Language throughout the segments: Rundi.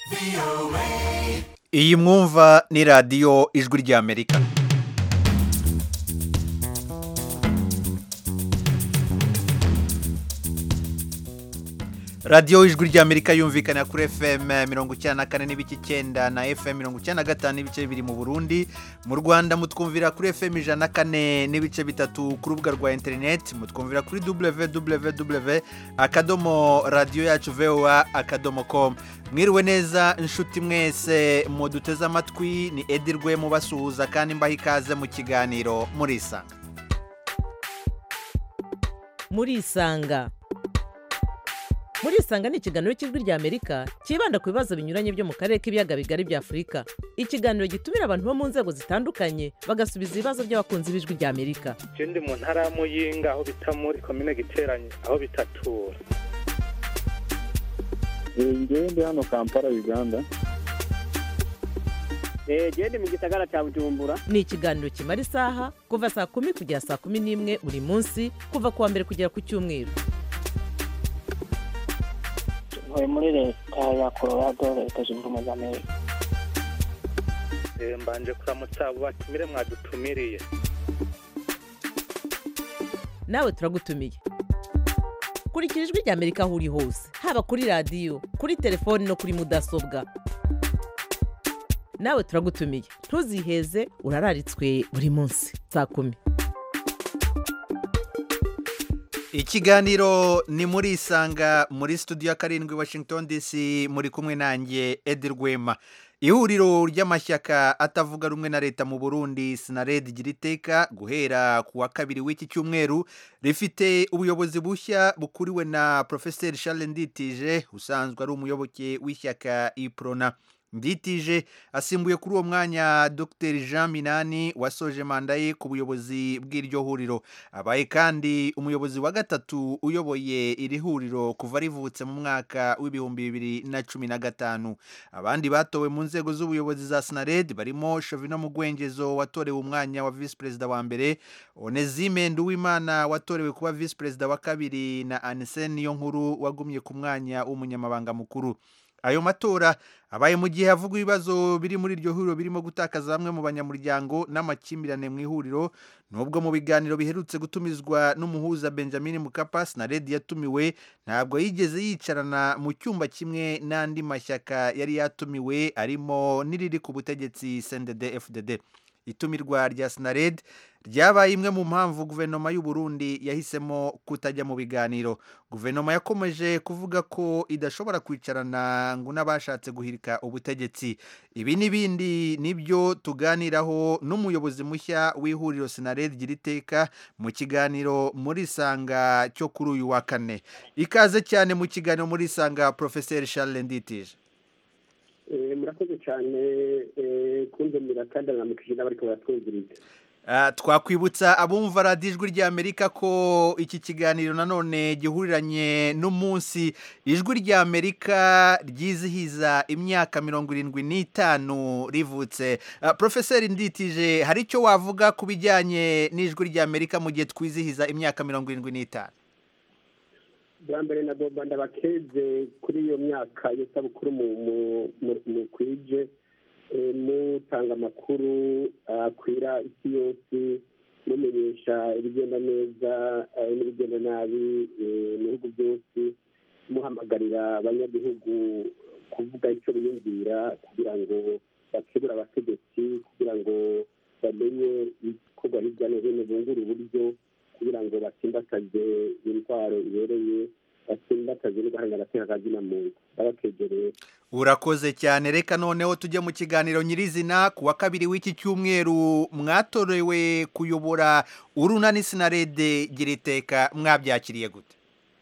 iyi mwumva ni radiyo ijwi ry'amerika radiyo ijwi ry'amerika yumvikana kuri fm mirongo icyenda na kane n'ibice icyenda na fm mirongo icyenda na gatanu n'ibice bibiri mu burundi mu rwanda mutwumvira kuri fm ijana na kane n'ibice bitatu ku rubuga rwa interineti mutwumvira kuri www akadomo radiyo yacu voa akadomo komu mwiriwe neza inshuti mwese muduteze amatwi ni edirwe mubasuhuza kandi mbaha ikaze mu kiganiro murisanga murisanga murisanga ni ikiganiro cy'ijwi ry'amerika cyibanda ku bibazo binyuranye byo mu karere k'ibiyaga bigari bya afurika ikiganiro gitumira abantu bo mu nzego zitandukanye bagasubiza ibibazo by'abakunzi b'ijwi ry'amerika ndi mu ntara ya muyinga aho bita muri komine giteranye aho bitatura ngewe ndi hano kampala uganda genda mu gisagara cya bujumbura ni ikiganiro kimara isaha kuva saa kumi kugera saa kumi n'imwe buri munsi kuva ku wa mbere kugera ku cyumweru ntuye muri leta ya colorado leta zunze ubumwe za amerika mbanje kuramutsa abo batumire mwadutumiriye nawe turagutumiye kurikira ijwi ry'amerika aho uri hose haba kuri radiyo kuri telefoni no kuri mudasobwa nawe turagutumiye ntuziheze urararitswe buri munsi saa kumi ikiganiro ni muri isanga muri studio ya karindwi washington dc muri kumwe nanjye edi rwema ihuriro ry'amashyaka atavuga rumwe na leta mu burundi sinaredi igira iteka guhera ku wa kabiri w'iki cyumweru rifite ubuyobozi bushya bukuriwe na porofeseri charles nditije usanzwe ari umuyoboke w'ishyaka iprona nditije asimbuye kuri uwo mwanya dr jean minani wasoje manda ye ku buyobozi bw'iryo huriro abaye kandi umuyobozi wa gatatu uyoboye iri huriro kuva rivutse mu mwaka w'ibihumbi bibiri na cumi na gatanu abandi batowe mu nzego z'ubuyobozi za sinared barimo shovino mugwengezo watorewe umwanya wa visi perezida wa mbere onezime nduwimana watorewe kuba visi perezida wa kabiri na anise niyo nkuru wagumye ku mwanya w'umunyamabanga mukuru ayo matora abaye mu gihe havugwa ibibazo biri muri iryo huriro birimo gutakaza bamwe mu banyamuryango n'amakimbirane mu ihuriro nubwo mu biganiro biherutse gutumizwa n'umuhuza benjamin mukapa sinaredi yatumiwe ntabwo yigeze yicarana mu cyumba kimwe n'andi mashyaka yari yatumiwe arimo n'iriri ku butegetsi sendede fdd itumirwa rya sinared ryabaye imwe mu mpamvu guverinoma y'u Burundi yahisemo kutajya mu biganiro guverinoma yakomeje kuvuga ko idashobora kwicarana ngo n'abashatse guhirika ubutegetsi ibi n'ibindi nibyo tuganiraho n'umuyobozi mushya w'ihuriro sinared gira iteka mu kiganiro muri sanga cyo kuri uyu wa kane ikaze cyane mu kiganiro muri sanga porofeseri charles nditije murakoze cyane kunzanira kandi aramukije n'abari baratwumviriza twakwibutsa abumva radiyo ijwi ry'amerika ko iki kiganiro nanone gihuriranye n'umunsi ijwi ry'amerika ryizihiza imyaka mirongo irindwi n'itanu rivutse porofeseri nditije hari icyo wavuga ku bijyanye n'ijwi ry'amerika mu gihe twizihiza imyaka mirongo irindwi n'itanu bwa mbere na boba ndabakeze kuri iyo myaka y'isabukuru mu kwije mutanga amakuru akwira isi yose mumenyesha ibigenda neza n'ibigenda nabi mu bihugu byose muhamagarira abanyagihugu kuvuga icyo biyumvira kugira ngo bakebure abategetsi kugira ngo bamenye ibikorwa hirya no hino bungure uburyo kugira ngo batsimbataze intwaro ibereye batsimbataze no guhanga agateka kazina muntu babakegereye urakoze cyane reka noneho tujye mu kiganiro nyirizina ku wa kabiri w'iki cyumweru mwatorewe kuyobora urunani sinarede gira iteka mwabyakiriye gute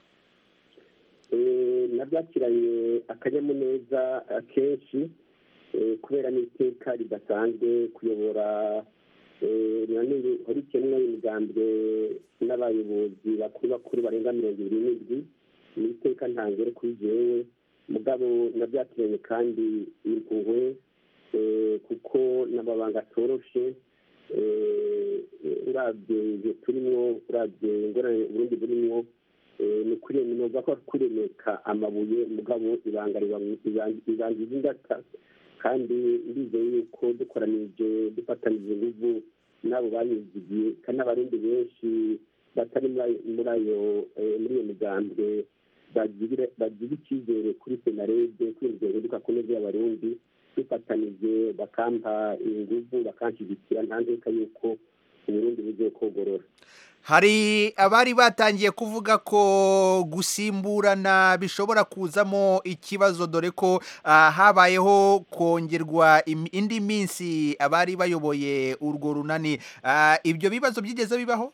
nabyakiranye akanyamuneza kenshi kubera n'iteka ridasanzwe kuyobora hori kimwe imigambwe n'abayobozi bakuru bakuru barenga mirongo ibiri n'indwi ni iteka ntangere kuri jewe mugabo nabyakiranye kandi impuhwe kuko n'amabanga atoroshe urabye ibyo turimo urabye ingorane uburundi burimo eh, ni kure ni novuga ko ari kuremeka amabuye mugabo ibanga riba- ibanga ibanga ingata kandi ndizeye yuko dukoranije dufatanije inguvu n'abo banyizigiye kandi n'abarundi benshi batari muri ayo- muri ayo eh, muri iyo migambwe bagira bagira icyizere kuri senarede kuri inzego zihinduka ku neza y'abarundi dufatanije bakampa inguvu bakanshyigikira nta nzika yuko uburundi bugiye kogorora hari abari batangiye kuvuga ko gusimburana bishobora kuzamo ikibazo dore ko ah, habayeho kongerwa im- indi minsi abari bayoboye urwo runani Ah, ibyo bibazo byigeze bibaho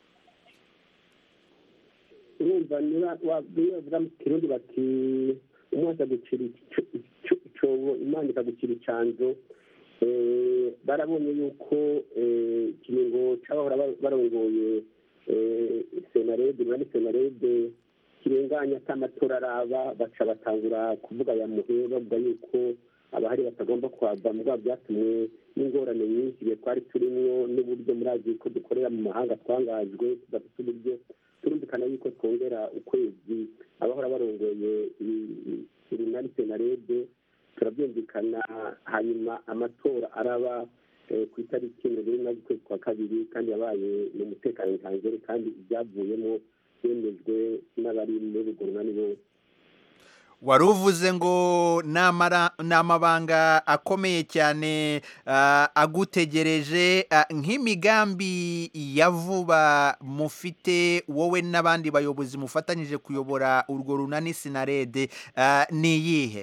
urumva niba wabwiye bavuga mu kirundi bati umwaka gucira ico- ico- icobo imana ikagucira icanzo Eh, barabonye yuko eh, ikiringo c'abahora ba- barongoye eh, senarede urani senarede kirenganya ata amatora araba baca batangura kuvuga ya muhe bavuga yuko abahari batagomba kuhava mugabo byatumwe n'ingorane nyinshi igihe twari turimwo n'uburyo murazi ko dukorera mu mahanga twangajwe tudafite uburyo turumvikana yuko twongera ukwezi abahora barongoye urunani senarede turabyumvikana hanyuma amatora araba eh, ku itariki mirongo ine z'ukwezi kwa kabiri kandi yabaye mu mutekano ntangere kandi ibyavuyemo byemejwe n'abari muri urwo runani bose wari uvuze ngo ni amara- ni amabanga akomeye cyane ah, agutegereje ah, nk'imigambi ya vuba mufite wowe n'abandi bayobozi mufatanyije kuyobora urwo runani sinarede ah, ni iyihe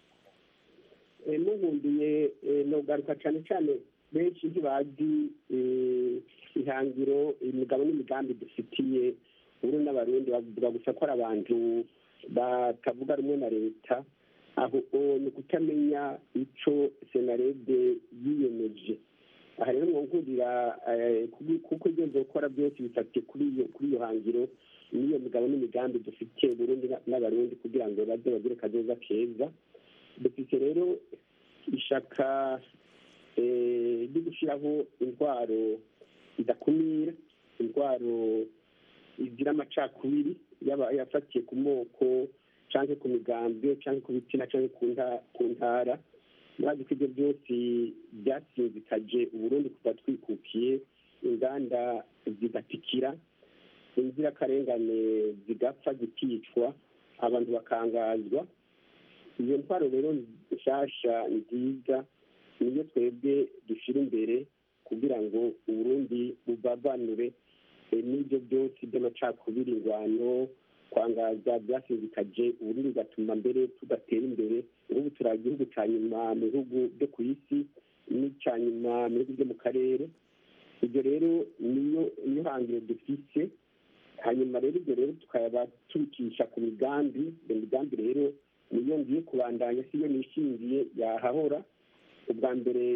Eh, muhundiye eh, nogaruka cyane cyane benshi ntibazi eh, ihangiro imigabo n'imigambi dufitiye uru n'abarundi bavuga gusa ko ari abantu batavuga rumwe na leta aho o ni ukutamenya ico senarede yiyemeje aha rero mwongurira eh, kubi- kuko ibyo nzokora byose bifatiye kuri iyo kuri iyo hangiro n'iyo migabo n'imigambi dufitiye burundi na- n'abarundi kugira ngo baze bagire kazoza keza dufite rero ishaka eh, ryo gushyiraho intwaro idakumira intwaro igira amacakubiri yaba yafatiye ku moko cyangwa ku migambwe cyangwa ku bitsina cyangwa ku nta- ku ntara murazi ko ibyo byose byasinzikaje uburundi kuva twikukiye inganda zigatikira inzirakarengane zigapfa zikicwa abantu bakangazwa iyo ntwaro rero nshasha nziza niyo twebwe dushyira imbere kugira ngo uburundi buvavanure eh, n'ibyo byose by'amacakubiri ingwano kwangaza byasinzikaje uburundi bigatuma mbere tudatera imbere ubu turi igihugu cya nyuma mu bihugu byo ku isi n'icya nyuma mu bihugu byo mu karere ibyo rero niyo niyo hangiro dufise hanyuma rero ibyo rero tukaba tubikisha ku migambi iyo migambi rero niyo ngiye kubandanya siyo nishingiye yahahora ubwa mbere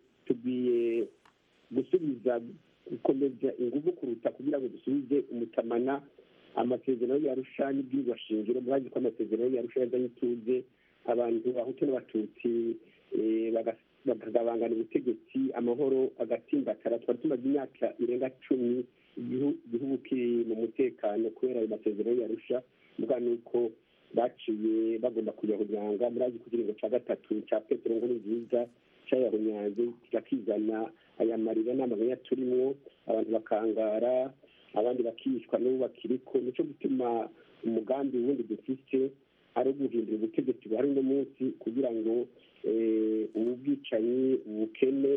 tugiye gusubiza gukomeza ingufu kuruta kugira ngo dusubize umutamana amasezerano yarusha n'ibwirwa shingiro murazi ko amasezerano yarusha yazanye ituze abantu bahutu n'abatutsi eh, baga- bakagabangana ubutegetsi amahoro agatsimbatara twari tumaze imyaka irenga cumi igihu- igihugu kiri mu mutekano kubera ayo masezerano yarusha mbwa ni uko baciye bagomba kuyahunyanga murazi ku kiringo cya gatatu cya petero ngo ni nziza cyayahunyanze kizana aya marira n'amaganya turimwo abantu bakangara abandi bakicwa n'ubu bakiriko nicyo gutuma umugambi wundi dufite ari uguhindura ubutegetsi buhari uno munsi kugira ngo eh, ubu bwicanyi ubukene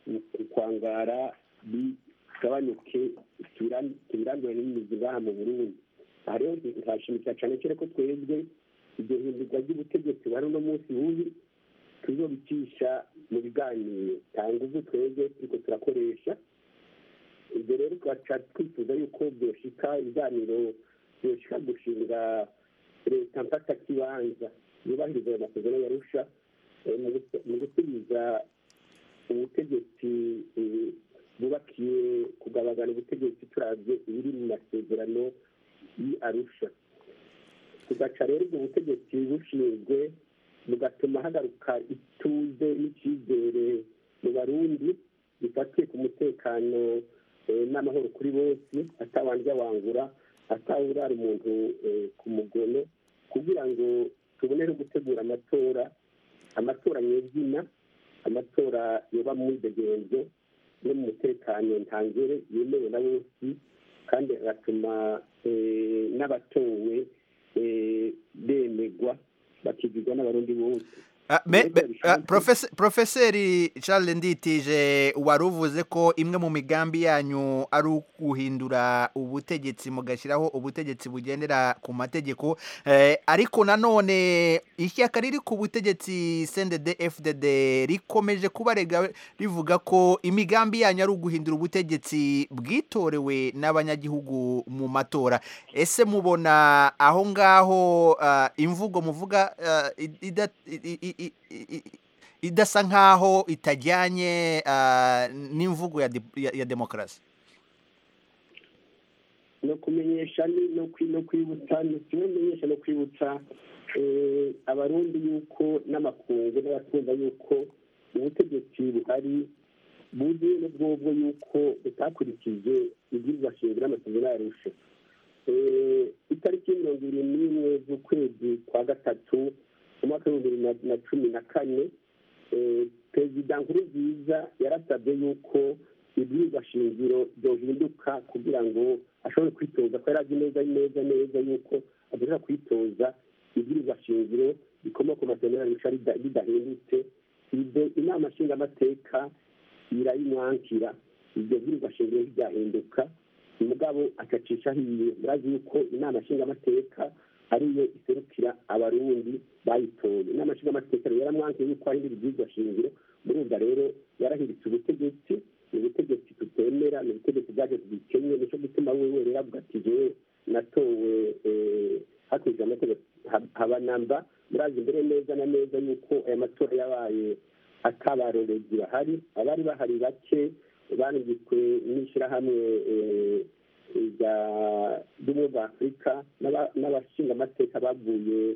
ukwangara bigabanuke tubiran- tubirandure n'imizi ngaha mu burundi aha rero nkashimikira cyane cyane ko twebwe iryo hindurwa ry'ubutegetsi buhari uno munsi bubi tuzobicisha mu biganiro nta nguvu twebwe turiko turakoresha ibyo rero twaca twifuza yuko byoshika ibiganiro byoshika gushinga leta mfata kibanza yubahiriza ayo masezerano yarusha eh, mu gusu- mu gusubiza ubutegetsi eh, bwubakiye kugabagana ubutegetsi turavye ibiri mu masezerano yi arusha tugaca rero ubwo butegetsi bushinzwe bugatuma hagaruka ituze n'icyizere mu barundi bifatiye ku mutekano eh, n'amahoro kuri bose atabanje wangura atawurara umuntu eh, ku mugono kugira ngo tubonere gutegura amatora amatora nyezina amatora yoba mu mwidegenzo no mu mutekano ntangere yemewe na bose kandi agatuma eh, n'abatowe eh, bemegwa bakigirwa n'abarundi bose Ah, me- Mbega be- ah, bishatse- profese- Profeseri Charles Nditije wari uvuze ko imwe mu migambi yanyu ari uguhindura ubutegetsi mugashyiraho ubutegetsi bugendera ku mategeko eh, ariko nanone ishyaka riri ku butegetsi CNDD FDD rikomeje kubarega rivuga ko imigambi yanyu ari uguhindura ubutegetsi bwitorewe n'abanyagihugu mu matora ese mubona aho ngaho ah, imvugo muvuga ah, id- ida- i- i- i- i- i- idasa nkaho itajyanye ah, n'imvugo ya di- ya- ya demokarasi no kumenyesha ni no kwi- no kwibutsa ni kimwe kumenyesha no kwibutsa eh, abarundi yuko n'amakungu n'abatumva yuko ubutegetsi buhari buzi n'ubwobwo yuko butakurikije ibwirizwa shingiro n'amasezerano yarusha Eh, itariki mirongo ibiri n'imwe z'ukwezi kwa gatatu umwaka w'ibihumbi bibiri na- na cumi na kane eh, perezida nkurunziza yarasabye yuko ibwirizwa shingiro byohinduka kugira ngo ashobore kwitoza ko yari azi neza neza neza yuko adashobora kwitoza ibwirizwa shingiro rikomoka ku masezerano yarusha rida- ridahindutse ibyo inama nshingamateka irayimwankira ibyo bwirizwa shingiro riryahinduka umugabo agacisha hiye murazi yuko inama nshingamateka ariyo iserukira abarundi bayitoye inama nshingamateka rero yaramwankiye yuko ahindura ibwirizwa shingiro murumva rero yarahiritse ubutegetsi ni ubutegetsi tutemera ni ubutegetsi bwaje bwikenye nicyo gituma wewe rero avuga ati jewe natowe eh, hakurikijwe amategeko Ha- habanamba murazi mbere neza na neza yuko aya matora yabaye atabarorezi bahari abari bahari bake banditswe n'ishyirahamwe eh, rya- ry'ubumwe bwa afurika n'aba- n'abashingamateka bavuye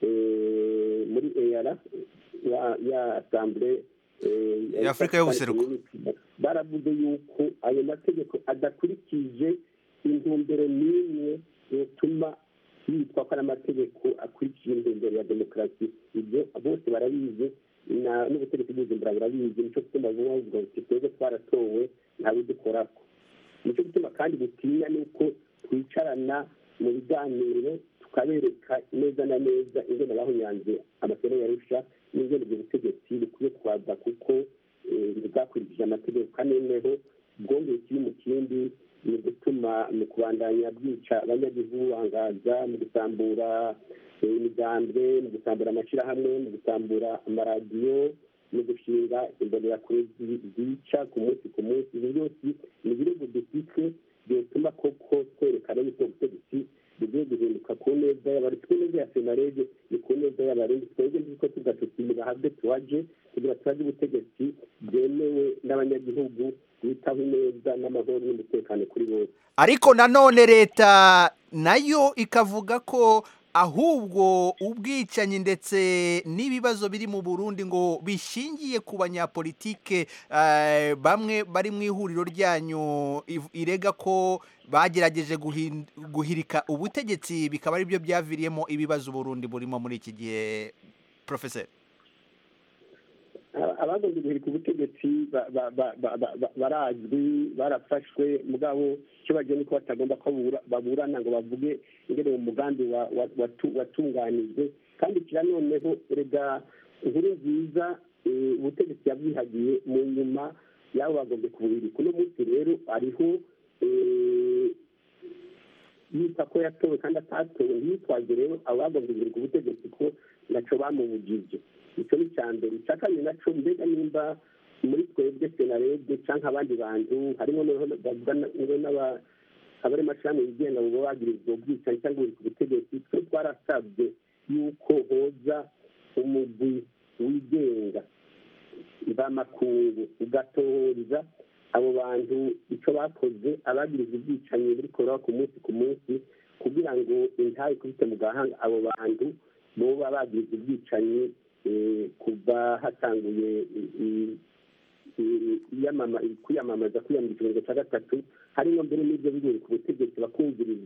eh, muri eyara ya- ya asambure eh, Ya Afurika y'Ubuseruko. baravuze yuko ayo mategeko adakurikije intumbero n'imwe yotuma yitwa ko ari amategeko akurikije intumbero ya demokarasi ibyo bose barabizi na- n'ubutegetsi bw'ubujumbura burabizi nicyo gituma vuba bavuga ngo twebwe twaratowe ntabidukorako nicyo gituma kandi butinya ni uko twicarana mu biganiro tukabereka neza na neza ingene bahunyanze amasezerano yarusha n'ingene ubwo butegetsi bukwiye kubaza kuko eh, bwakurikije amategeko kandi noneho bwongeye kiri mu kindi mu gutuma mu kubandanya bwica abanyagihugu bangaza mu gusambura eh, imigambwe mu gusambura amashyirahamwe mu gusambura amaradiyo mu gushinga imbonerakure zi- zica ku munsi ku munsi ibi byose ni ibirego dufite byotuma koko twerekana yuko ubutegetsi bugiye guhinduka ku neza y'abarundi ku neza ya senarege ni ku neza y'abarundi twebwe nziko tugatutira habe tuhaje kugira turaje ubutegetsi bwemewe n'abanyagihugu bwitaho ineza n'amahoro n'umutekano kuri bose ariko nanone leta nayo ikavuga ko ahubwo ubwicanyi ndetse n'ibibazo biri mu burundi ngo bishingiye ku banyapolitike eh, bamwe bari mu ihuriro ryanyu iv- irega ko bagerageje guhin- guhirika ubutegetsi bikaba ari byo byaviriyemo ibibazo uburundi burimo muri iki gihe profeseri Aba- abagombye guhirika ubutegetsi ba- ba- ba- ba- ba- ba- barazwi barafashwe mugabo icyo bagiye nuko batagomba ko babura- baburana ngo bavuge ingene uwo mugambi wa- wa- watu- watunganijwe kandi kira noneho rega inkuru nziza eh, ubutegetsi yabwihagiye mu nyuma yabo bagombye kubuhirika uno munsi rero ariho eh, yita ko yatowe kandi atatowe ntiyitwaze rero abo bagombye guhirika ubutegetsi ko naco bamubujije icyo ni icya mbere icya kabiri naco mbega nimba muri twebwe senarede cyangwa abandi bantu harimo noneho bavuga na- ngo n'aba- abari mashirahamwe yigenga ngo babe bagirizwa ubwicanyi cyangwa buri ku butegetsi twe twarasabye yuko hoza umugwi wigenga mvamakungu ugatohoriza abo bantu icyo bakoze abagiriza ubwicanyi buri kubaho ku munsi ku munsi kugira ngo intahe ikubite mu gahanga abo bantu boba bagiriza ubwicanyi eh, kuva hatanguye i- i- i- iyamama- kwiyamamaza kwiyamamaza ikiringo cya gatatu harimo mbere n'ibyo bigori ku butegetsi bakumvirizwa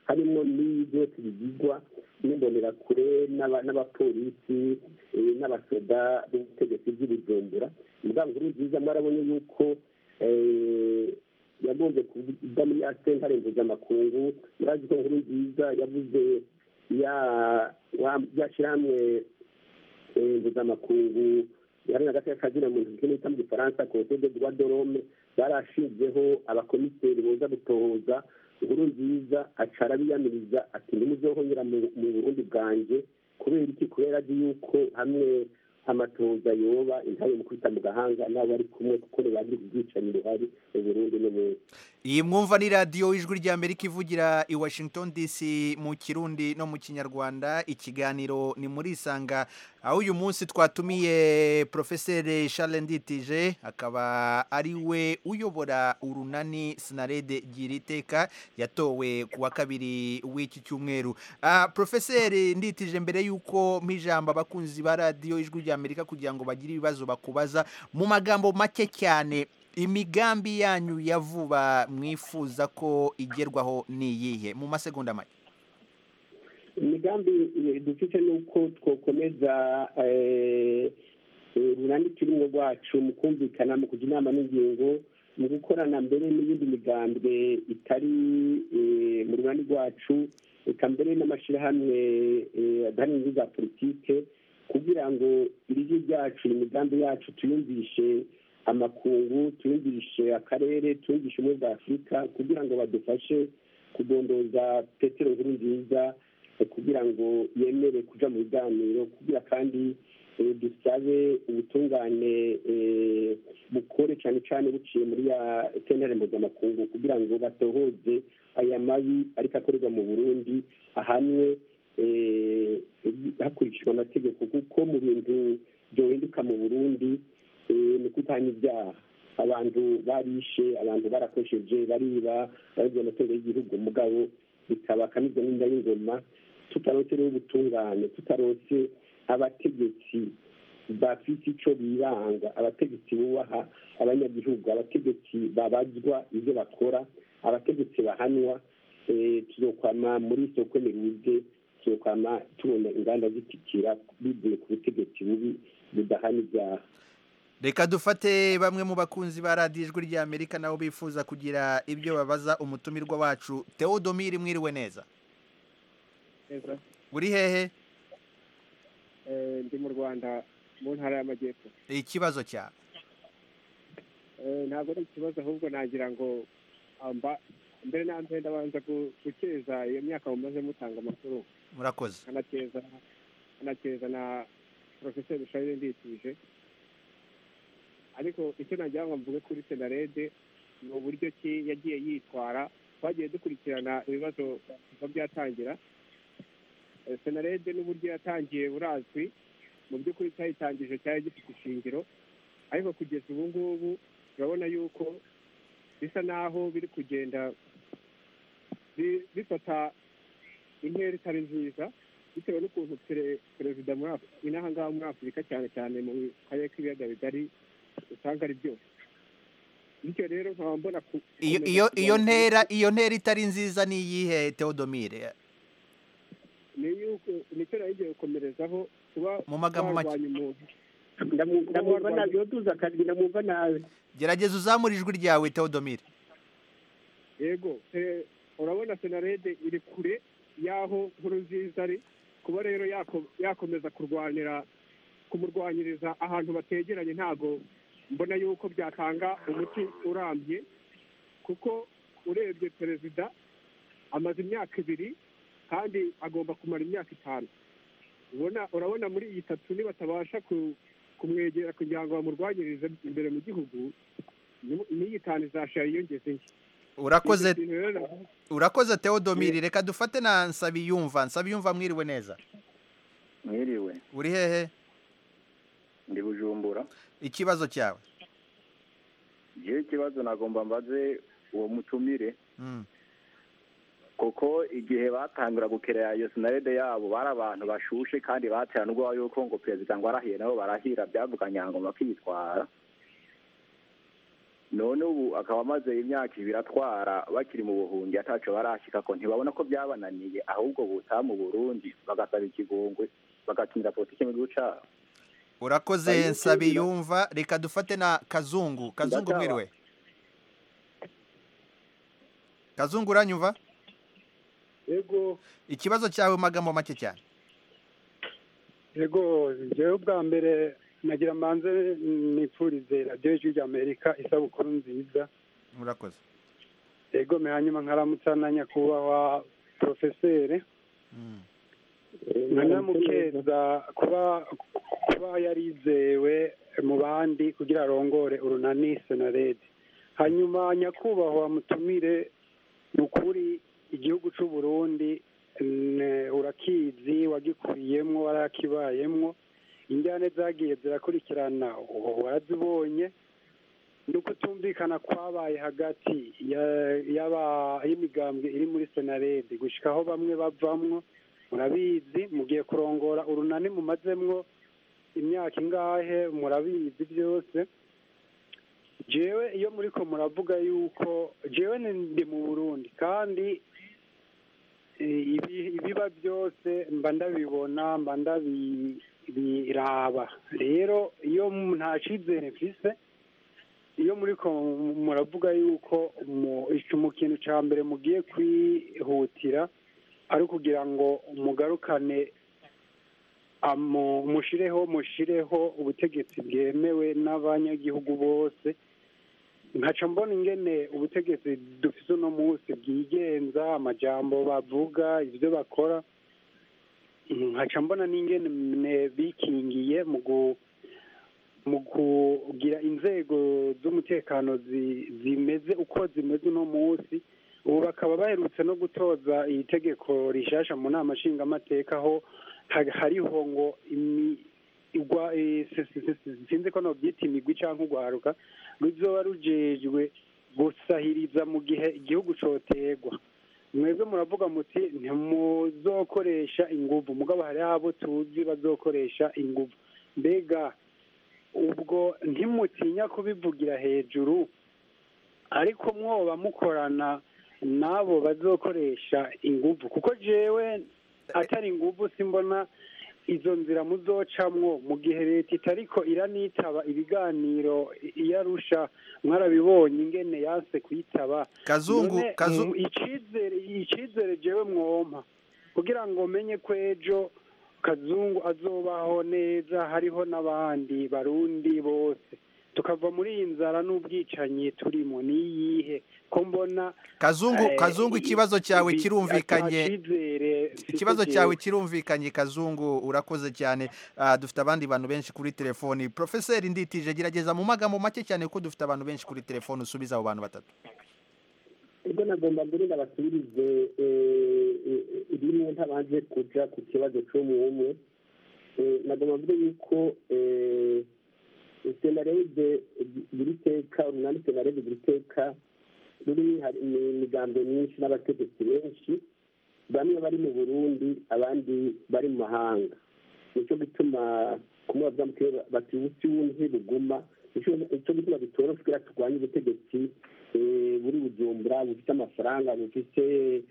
harimo n'ibi byose bigirwa n'imbonerakure n'aba- n'abapolisi eh, n'abasoda b'ubutegetsi bw'ibujumbura mugabo nkuru nziza mwarabonye yuko eh, yagombye kuvuga muri ya sentare mpuzamakungu murazi ko nkuru nziza yavuze ya wa- ya shyirahamwe eh, mpuzamakungu hari na gato kazina mu ntoki nita mu gifaransa conseil de droit de l'homme barashinzeho abakomiseri boza gutohoza inkuru nziza aca arabiyamiriza ati ntimuzohonyera mu mu burundi bwanjye kubera iki kubera azi yuko hamwe amatohoza yoba intayo mu kwita mu gahanga n'abo ari kumwe kuko ntibagire ubwicanyi buhari mu burundi no mu iyi mwumva ni radiyo ijwi rya amerika ivugira i washington dc mu kirundi no mu kinyarwanda ikiganiro ni muri isanga aho uyu munsi twatumiye porofeseri charles nditije akaba ari we uyobora urunani sinarede gira iteka yatowe ku wa kabiri w'iki cyumweru Ah, porofeseri nditije mbere y'uko mpijambo abakunzi ba radiyo ijwi rya amerika kugira ngo bagire ibibazo bakubaza mu magambo make cyane imigambi yanyu ya vuba mwifuza ko igerwaho ni iyihe mu masegonda make imigambi eh, dufite ni uko twokomeza eh, eh, urunani turimo rwacu mu kumvikana mu kujya inama n'ingingo mu gukorana mbere n'iyindi migambwe itari eh, mu runani rwacu eka mbere n'amashyirahamwe eh, adahari inyungu za politike kugira ngo ijwi ryacu imigambi yacu tuyumvishe amakungu tuyumvishe akarere tuyumvishe ubumwe bwa afurika kugira ngo badufashe kudondoza petero nkuru nziza eh, kugira ngo yemere kuja mu biganiro kugira kandi eh, dusabe ubutungane eh, bukore cyane cyane buciye muri ya sentare mpuzamakungu kugira ngo batohoze aya mabi ariko akorerwa mu burundi ahanwe eh, hakurikijwe amategeko kuko mu bintu byohinduka mu burundi eh, ni kutanya ibyaha abantu barishe abantu barakosheje bariba baribye amatungo y'igihugu mugabo bikaba akamizwa n'inda y'ingoma tutarose rero ubutungane tutarose abategetsi bafite icyo biranga abategetsi bubaha abanyagihugu abategetsi babazwa ibyo bakora abategetsi bahanwa eh, tuzokwama muri soko niruze tuzokwama tubona inganda zitikira bivuye ku butegetsi bubi budahana ibyaha reka dufate bamwe mu bakunzi ba radiyo ijwi rya amerika nabo bifuza kugira ibyo babaza umutumirwa wacu tewodomiri mwiriwe neza neza uri hehe Eh, ndi mu rwanda mu ntara y'amajyepfo ikibazo cyawe Eh, ntabwo ari ikibazo ahubwo nagira ngo amba mbere na mbere ndabanza gu- gukeza iyo myaka mumaze mutanga amakuru murakoze nkanakeza nkanakeza na porofeseri sharire nditije ariko icyo nagira ngo mvuge kuri senarede ni uburyo ki yagiye yitwara twagiye dukurikirana ibibazo kuva byatangira Eh, senarede n'uburyo yatangiye burazwi mu by'ukuri cyayitangije cyari gifite ishingiro ariko kugeza ubu ngubu turabona yuko bisa naho biri kugenda bi- bifata intera itari nziza bitewe n'ukuntu pere- perezida muri Af- inaha ngaha muri afurika cyane cyane mu karere k'ibiyaga bigari usanga ari byose bityo rero nkaba mbona ku- iyo gukomeza iyo iyo kurwanya- ntera iyo ntera itari nziza ni iyihe tewodomire ni yuko nicyo nari ngiye gukomerezaho kuba Mu magambo make. warwanya umuntu Ndamu- ndamwumva nabi yotuza akajwi ndamwumva nabi gerageza uzamura ijwi ryawe tewodomire yego eh, urabona senarede iri kure y'aho nkuru nziza ari kuba rero yako- yakomeza kurwanira kumurwanyiriza ahantu bategeranye ntago mbona yuko byatanga umuti urambye kuko urebye perezida amaze imyaka ibiri kandi agomba kumara imyaka itanu ubona urabona muri iyi tatu nibatabasha ku- kumwegera kugira ngo bamurwanyirize imbere mu gihugu ni- n'iyi tanu izashira yiyongeze nke urakoze Ibyo bintu rero navuga- urakoze tewodomire reka dufate na nsabiyumva nsabiyumva mwiriwe neza mwiriwe uri hehe ndi bujumbura ikibazo cyawe igihe ikibazo nagomba mbaze uwo mutumire Mm. kuko igihe batangira gukerera iyo sinarede yabo bari abantu bashushe kandi batera n'ubwoba yuko ngo perezida ngo arahiye nabo barahira byavuga nyangoma bakitwara none ubu akaba amaze imyaka ibiri atwara bakiri mu buhungi ataco barashika ko ntibabona ko byabananiye ahubwo butaha mu burundi bagasaba ikigongwe bagakinira politike mu gihugu cabo urakoze Ayo, nsabiyumva reka dufate na kazungu kazungu Ndataha. mwiriwe kazungu uranyumva yego ikibazo cyawe mu magambo make cyane yego jewe bwa mbere nagira mbanze nipfurize radiyo y'ijwi ry'amerika isabukuru nziza urakoze yego me hanyuma nkaramutsa na nyakubahwa porofeseri nkanamukeza kuba kuba yarizewe mu bandi kugira arongore urunani senarede hanyuma nyakubahwa mutumire ni ukuri igihugu cy'u Burundi mm, urakizi wagikuriyemwo warakibayemwo injyane zagiye zirakurikirana ubu warazibonye ni ukutumvikana kwabaye hagati ya- y'aba- y'imigambwe iri muri senarede gushika aho bamwe bavamwo murabizi mugiye kurongora urunani mumazemwo imyaka ingahe murabizi byose jewe iyo muriko muravuga yuko jewe ni- ndi mu burundi kandi eh, ibi- ibiba byose mba ndabibona mba ndabiraba rero iyo mu- nta cizere mfise iyo muriko muravuga yuko mu ico mu kintu ca mbere mugiye kwihutira ari ukugira ngo mugarukane amu- mushireho mushireho ubutegetsi bwemewe n'abanyagihugu bose nkaca mbona ingene ubutegetsi dufise uno munsi bwigenza amajambo bavuga ibyo bakora nkaca mbona n'ingene bikingiye mu gu- mu kugira inzego z'umutekano zi- zimeze uko zimeze uno munsi ubu bakaba baherutse no gutoza iri tegeko rishasha mu nama nshingamateka aho ha- hariho ngo imi- igwa eh, si- si- si- si- sinzi ko nobyita imigwi cyangwa urwaruka ruzoba rujejwe gusahiriza mu gihe igihugu cotegwa mwebwe muravuga muti ntimuzokoresha inguvu mugabo hari abo tuzi bazokoresha inguvu mbega ubwo ntimutinya kubivugira hejuru ariko mwoba mukorana n'abo bazokoresha inguvu kuko jewe atari inguvu simbona izo nzira muzocamwo mu gihe leta itariko iranitaba ibiganiro iyo arusha mwarabibonye ingene yanse kuyitaba Kazungu, None, Kazu- mu- icizere icizere jewe mwompa kugira ngo menye ko ejo kazungu azobaho neza hariho n'abandi barundi bose tukava muri iyi nzara n'ubwicanyi turimo niyihe ko mbona kazungu eh, kazungu ikibazo cyawe ibi- kirumvikanye atacizere mfise ikibazo jewe. cyawe kirumvikanye kazungu urakoze cyane Ah, dufite abandi bantu benshi kuri telefoni profeseri nditije gerageza mu magambo make cyane kuko dufite abantu benshi kuri telefoni usubiza abo bantu batatu ubwo nagomba mbere ndabasubirize eh, eh, rimwe ntabanje kuja ku kibazo c'umwe umwe Eh, nagomba mbere yuko eh, senarede buri teka urunani senarede buri teka ruri hari imigambo myinshi n'abategetsi benshi bamwe bari mu burundi abandi bari mu mahanga nicyo gituma kumwe bavuga mu kirere bati ubusi wumve buguma nicyo gituma bitoroshe kugira turwanye ubutegetsi eh, buri bujumbura bufite amafaranga bufite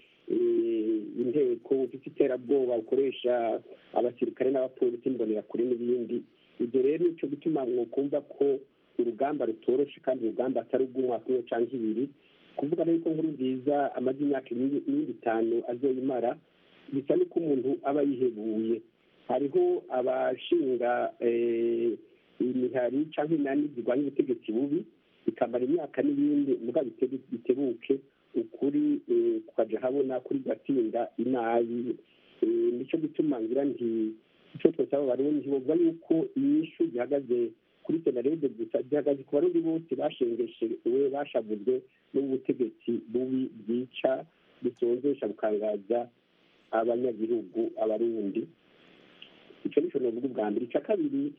eh, inteko bufite iterabwoba bukoresha abasirikare n'abapolisi imbonerakure n'ibindi ibyo rero nicyo gituma mwokumva ko urugamba rutoroshe kandi urugamba atari ubw'umwaka umwe cyangwa ibiri kuvuga rero ko nkuru nziza amaze imyaka n'indi itanu azoyimara bisa n'uko umuntu aba yihebuye hariho abashinga eh, imihari cyangwa inani zirwanya ubutegetsi bubi bikamara imyaka n'ibindi muga bite- bitebuke ukuri eh, kukaja habona kuri gatsinda inabi Eh, nicyo gituma ngira nti icyo twosaba abarundi bavuga yuko inyishu gihagaze kuri senarede gusa gihagaze ku barundi bose bashengeshewe bashavuzwe n'ubutegetsi bubi bwica busonzesha bukangaza abanyagihugu abarundi icyo nicyo novuga ubwa mbere icya kabiri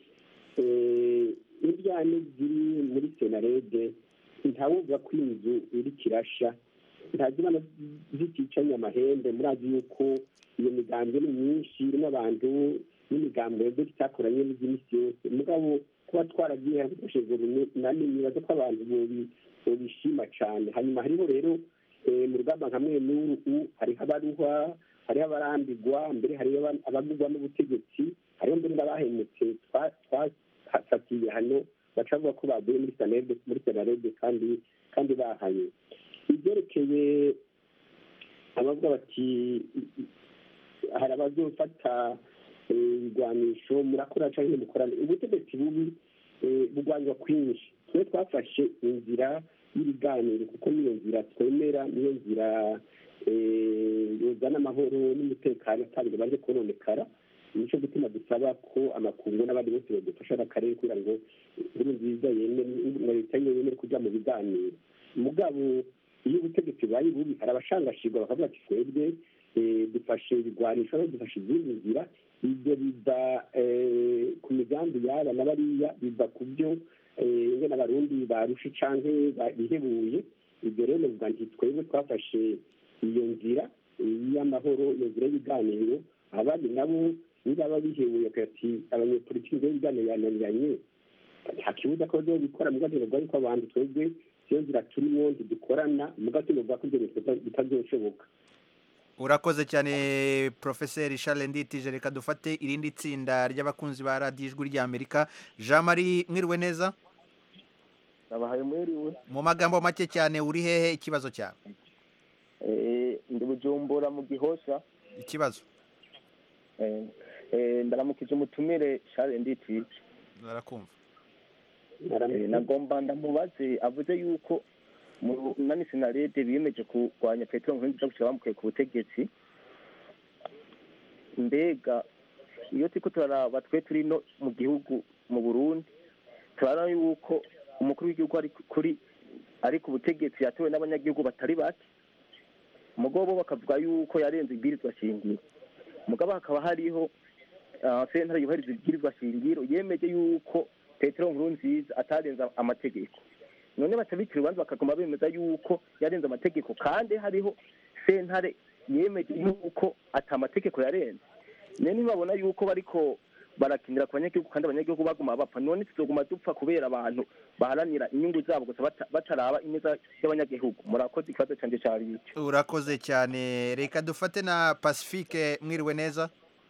eh, indyane ziri muri senarede ntawuvuga ko inzu iri kirasha ntazibana ziticanye amahembe murazi yuko iyo migambi ni myinshi irimo abantu n'imigambi yebwe itakoranye n'iby'imisi yose mugabo kuba twaragiye hakoreshejwe runani nibaza ko abantu bobishima cyane hanyuma hariho rero mu rugamba nka mwe n'uru hariho abaruhwa hariho abarambigwa mbere hariho abagurwa n'ubutegetsi hariho mbere n'abahemutse twafatiye hano baca bavuga ko baguye muri sanarede muri sanarede kandi kandi bahanye ibyerekeye abavuga bati hari abazofata ibigwanisho murakora cyangwa mukorana ubutegetsi bubi bugwanywa kwinshi twe twafashe inzira y'ibiganiro kuko niyo nzira twemera niyo nzira yozana amahoro n'umutekano atabiri baje kononekara nicyo gutuma dusaba ko amakungu n'abandi bose badufasha n'akarere kugira ngo inkuru nziza na leta yemere kujya mu biganiro mugabo iyo ubutegetsi bubaye bubi hari abashangashirwa bakavuga ati twebwe dufashe ibigwanisho dufashe izindi nzira ibyo biva ku migambi yaba na bariya biva ku byo ingene abarundi barusha canke bihebuye ibyo rero novuga nti twebwe twafashe iyo nzira y'amahoro iyo nzira y'ibiganiro abandi nabo nibaba bihebuye ati abanyepolitiki nzira y'ibiganiro yananiranye nta kibuza ko bazobikora muga ntibavuga yuko abantu twebwe iyo nzira turimo ntidukorana muga tunovuga ko ibyo bintu bitazoshoboka urakoze cyane porofeseri Charles nditije reka dufate irindi tsinda ry'abakunzi ba radiyo ijwi ry'amerika jean marie mwiriwe neza nabahaye mwiriwe mu magambo make cyane uri hehe ikibazo cyawe ndi bujumbura mu gihosha ikibazo ndaramukije umutumire Charles nditije barakumva nagomba ndamubaze avuze yuko mu nani sinarede biyemeje kurwanya petero nkurunziza gushyira bamukuye ku butegetsi mbega iyo turiko turaraba twe turi no mu gihugu mu burundi turabona yuko umukuru w'igihugu ari kuri ari ku butegetsi yatowe n'abanyagihugu batari bake umugabo bo bakavuga yuko yarenze ibwirizwa shingiro mugabo hakaba hariho sentare yubahiriza ibwirizwa shingiro yemeje yuko petero nkurunziza atarenza amategeko none batabikira urubanza bakaguma bemeza yuko yarenze amategeko kandi hariho sentare yemeje yuko ata amategeko yarenze niyo ntibabona yuko bariko barakinira ku banyagihugu kandi abanyagihugu baguma bapfa none tuzoguma dupfa kubera abantu baharanira inyungu zabo gusa bataraba ineza y'abanyagihugu murakoze ikibazo cyanjye cyari icyo urakoze cyane reka dufate na pacifique mwiriwe neza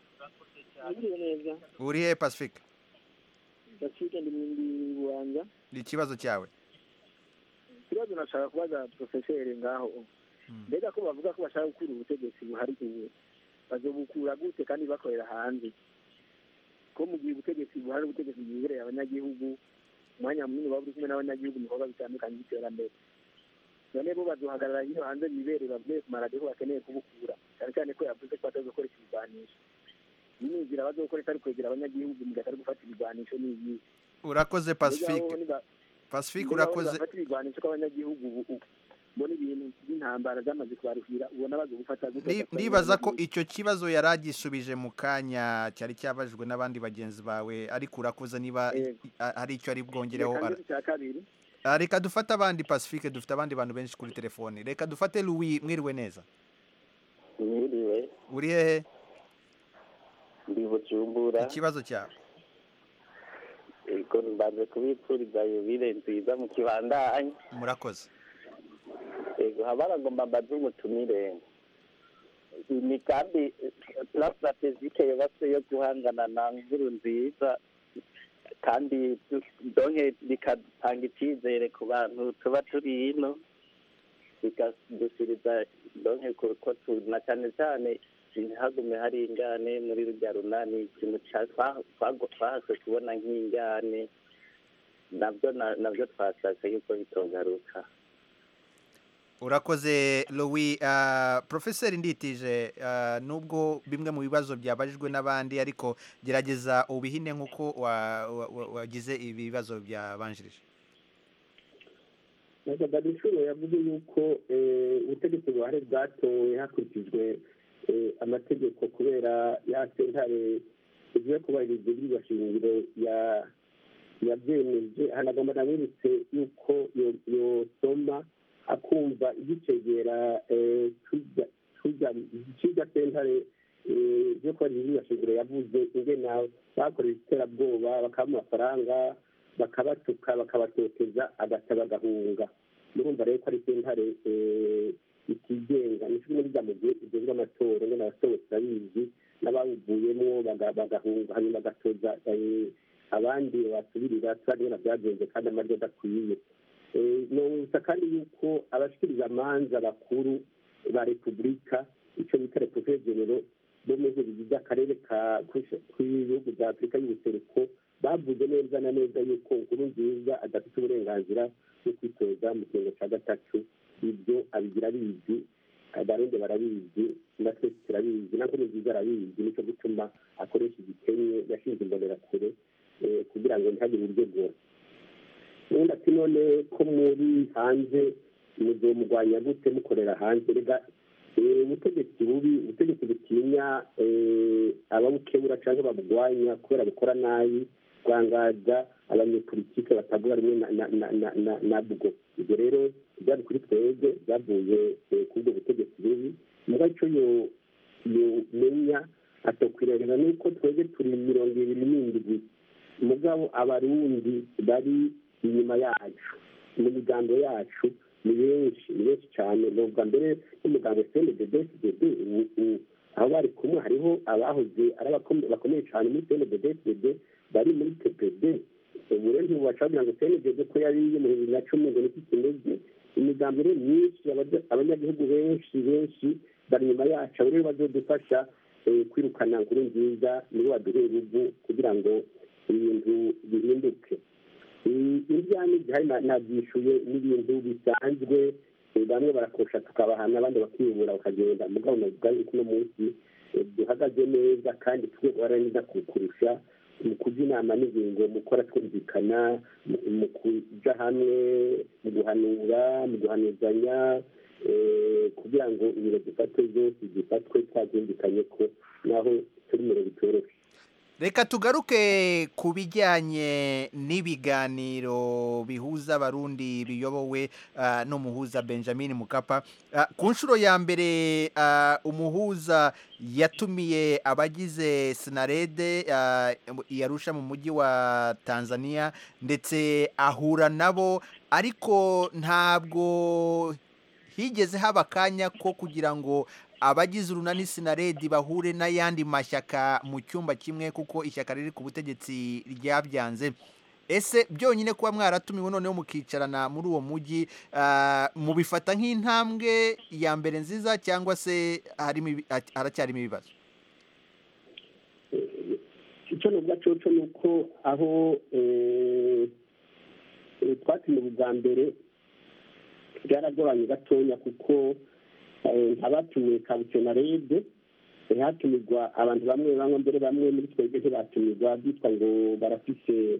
uri he pacifique pacifique ndi mu bubanza ikibazo cyawe ikibazo nashaka kubaza porofeseri ngaho mbega ko bavuga ko bashaka gukura ubutegetsi buhari ubu bazobukura gute kandi bakorera hanze ko mu gihe ubutegetsi buhari ubutegetsi bwibereye abanyagihugu umwanya munini waba uri kumwe n'abanyagihugu mu bikorwa bitandukanye by'iterambere none bo bazohagarara hino hanze bibereye bavuye ku maradiyo bakeneye kubukura cyane cyane ko yavuze ko batazokoresha ibigwanisho iyi ni inzira bazokoresha ari kwegera abanyagihugu mu gihe atari gufata ibigwanisho ni iyi urakoze pacifique pacifique urakoze bafata ibigwanisho kw'abanyagihugu ubu mbona ibintu by'intambara zamaze kubaruhira ubona bazo gufata ndibaza ko icyo kibazo yari agisubije mu kanya cyari cyabajijwe n'abandi bagenzi bawe ariko urakoze niba hari icyo ari bwongereho reka dufate abandi pacifique dufite abandi bantu benshi kuri telefoni reka dufate louis mwiriwe neza mwiriwe uri hehe ndi bujumbura ikibazo cyawe ego mbanze kubipfuriza yubile nziza mu kibandanye murakoze ego habaragomba mbaze umutumire imigambi plan strategique yubatse yo guhangana na nkuru nziza kandi donke bigatanga icyizere ku bantu tuba turi hino bikadushyiriza donke kuko na cyane cyane ntihagume hari ingane muri rujya runani ikintu twahase kubona nk'ingane nabyo nabyo twashaka yuko bitogaruka urakoze louis porofeseri nditije nubwo bimwe mu bibazo byabajijwe n'abandi ariko gerageza ubihine nk'uko wagize ibi bibazo byabanjirije ntabwo inshuro yavuze yuko ubutegetsi buhari bwatowe hakurikijwe amategeko kubera ya sentare igiye kubahiriza ibiribwa shingiro yabyemeje hanagomba namweretse yuko yosoma akumva igicegera kijya sentare yo kubahiriza ibiribwa shingiro yavuze ingena bakoresha iterabwoba bakaha amafaranga bakabatuka bakabatoteza agata bagahunga murumva rero ko ari sentare eh, itigenga ni kimwe n'irya mu gihe igenzwe amatora ngo n'abasohotse turabizi n'abawuvuyemo baga- bagahunga hanyuma bagatoza eh, abandi basubirira turazi na byagenze kandi amaryo adakwiye Eh, nonsa kandi yuko abashikiriza amanza bakuru ba repubulika icyo bita repubulika bo mu bihugu by'akarere ka k'ibihugu bya afurika y'ubuseruko bavuze neza na neza yuko inkuru nziza adafite uburenganzira bwo kwitoza mu kiringo cya gatatu ibyo abigira abizi abarundi barabizi na twese turabizi na nkuru nziza arabizi nicyo gutuma akoresha igikenye yashinze imbonerakure eh, kugira ngo ntihagire uryogora ubundi ati none ko muri hanze muzomugwanya gute mukorera hanze rega eh, ubutegetsi bubi ubutegetsi butinya eh, ababukebura cyangwa babugwanya kubera bukora nabi bwangaza abanyepolitike batavuga rimwe na- na- na- na- na- nabwo ibyo rero byari kuri twebwe byavuye eh, kuri ubwo butegetsi bubi muga icyo yo- yomenya atokwirengera ni uko twebwe turi mirongo ibiri n'indwi mugabo abarundi bari inyuma yacu mu migambo yacu ni benshi ni benshi cyane ni ubwa mbere n'umugambo cnddd aho bari kumwe hariho abahoze ari abakome- bakomeye cyane muri cnddd bari muri tpd ubu rero ntibubaca bagira ngo cnddd ko yari iyo mu bibiri na cumi ngo niki kimeze imigambo rero myinshi abaja- abanyagihugu benshi benshi bari inyuma yacu abo rero bazodufasha eh, kwirukana nkuru nziza nibo baduhe uruvu kugira ngo ibintu bihinduke ibyanya gihari na- nabyishuye n'ibintu bisanzwe eh, bamwe barakosha tukabahana abandi bakiyubura bakagenda mugabo navuga yuko uno munsi eh, duhagaze neza kandi twe neza kurusha mu kujya inama n'ingingo mu gukora twumvikana mu- mu kuja hamwe mu guhanura mu guhanuzanya eh, kugira ngo ibiro dufatwe zose zifatwe twabyumvikanye ko naho turi mu bitoroshye reka tugaruke ku bijyanye n'ibiganiro bihuza abarundi biyobowe ah, n'umuhuza benjamin mukapa Ah, ku nshuro ya mbere ah, umuhuza yatumiye abagize sinarede ah, i Arusha mu mujyi wa tanzania ndetse ahura nabo ariko ntabwo higeze haba akanya ko kugira ngo abagize urunani sinaredi bahure n'ayandi mashyaka mu cyumba kimwe kuko ishyaka riri ku butegetsi ryabyanze ese byonyine kuba mwaratumiwe noneho mukicarana muri uwo mujyi ah, mubifata nk'intambwe ya mbere nziza cyangwa se harimo ibi- haracyarimo ibibazo icyo nuvuga coco ni uko aho eh, eh, twatumiwe bwa mbere byaragoranye gatonya kuko eh, nk'abatumiwe kabutse rede eh, hatumirwa abantu bamwe bamwe mbere bamwe muri twebwe ntibatumirwa byitwa ngo barafise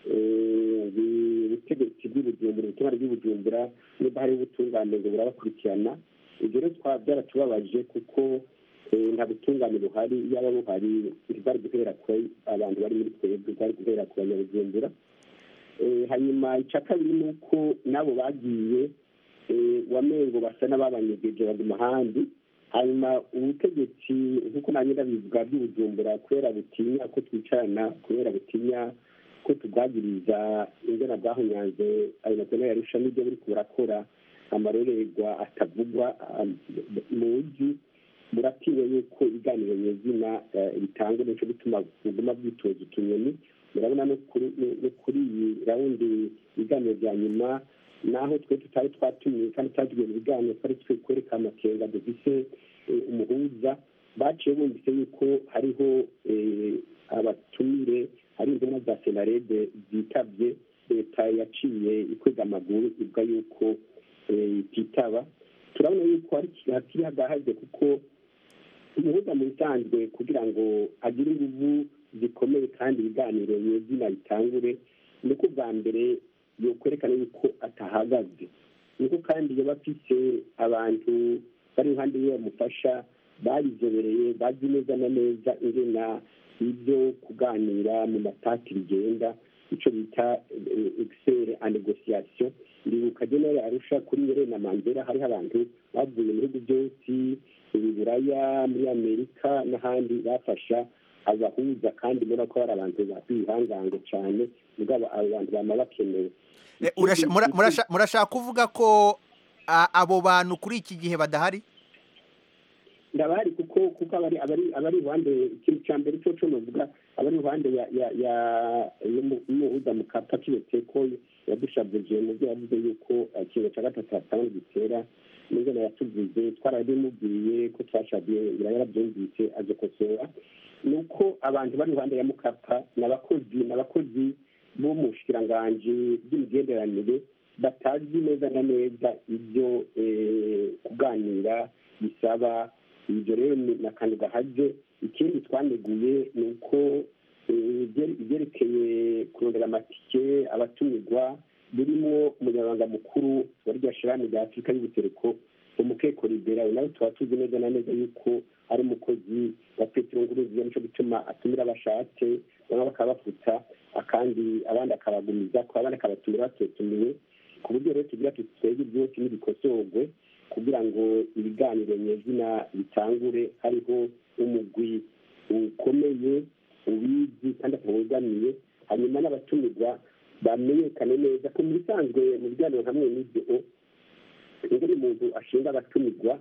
eh, ubutegetsi bw'ibujumbura ubutumwa bw'ibujumbura niba hari ubutungane ngo burabakurikirana ibyo rero twa byaratubabaje kuko eh, nta butungane buhari yaba buhari ntibwari guhera ku abantu bari muri twebwe bwari guhera ku banyabujumbura Eh, hanyuma icya kabiri ni uko n'abo bagiye eh, wamengo basa n'ababanyegeje baguma ahandi hanyuma ubutegetsi nk'uko nanjye ndabivuga bw'ibujumbura kubera butinya ko twicarana kubera butinya ko tubwagiriza ingana bwahunyanze ayo mazina yarusha n'ibyo buri burakora amarorerwa atavugwa ah, mu buryo buratinya yuko ibiganiro nyezina eh, bitangwa nicyo gituma buguma bwitoza utunyoni murabona no kuri no kuri iyi rawundi ibiganiro bya nyuma naho twe tutari twatumiwe kandi twagiye mu biganiro twari twe kwereka amakenga dufise eh, umuhuza baciye bumvise yuko hariho eh, abatumire hari intumwa za senarede zitabye leta yaciye ikwega amaguru ivuga yuko eh, ititaba turabona yuko hari- hakiri hagahaze kuko umuhuza mu bisanzwe kugira ngo agire inguvu zikomeye kandi ibiganiro nyezina bitangure ni uko bwa mbere yokwerekana yuko atahagaze niko kandi yaba afise abantu bari iruhande yiwe bamufasha babizobereye bazi neza na neza ingena ibyo kuganira mu matati bigenda icyo bita egisere a negosiyasiyo ndibuka genere arusha kuri nyere na mandela hariho abantu bavuye mu bihugu byose i buraya muri amerika n'ahandi bafasha abahuza kandi mbona ko hari abantu bihangange cyane mugabo abo bantu bama bakenewe Eh, urasha- mura- murasha- murashaka kuvuga ko a- abo bantu kuri iki gihe badahari ndabari kuko kuko abari abari abari iruhande ikintu cya mbere cyo cyo novuga abari iruhande ya ya ya y'umu- y'umuhuza mu kapa kiyete ko yadushabuje mu byo yavuze yuko eh, ikintu cya gatatu hatanu gitera n'ingene yatuvuze twarabimubwiye ko twashabiye ngira yarabyumvise aje kosora ni uko abantu bari iruhande ya mukapa ni abakozi ni abakozi bo mu bushikiranganji bw'imigenderanire batazi neza na neza ibyo eh, kuganira bisaba ibyo rero ni ni akantu gahaze ikindi twaneguye ni uko eh, ibye- ibyerekeye kurondera amatike abatumirwa birimo umunyamabanga mukuru wa rya shirahamwe rya afurika y'ubuseruko umukeko libera nawe tuba tuzi neza na neza yuko ari umukozi wa petero nguruziya nico gituma atumira abashatse bamwe bakabafuta akandi abandi akabagumiza ko abandi akabatumira batotumiwe ku buryo rero tugira tuti twebwe byose n'ibikosorwe kugira ngo ibiganiro nyezina bitangure hariho umugwi ukomeye ubizi kandi atawegamiye hanyuma n'abatumirwa bamenyekane neza ko mu bisanzwe mu biganiro hamwe n'ibyo ingene umuntu ashinga abatumirwa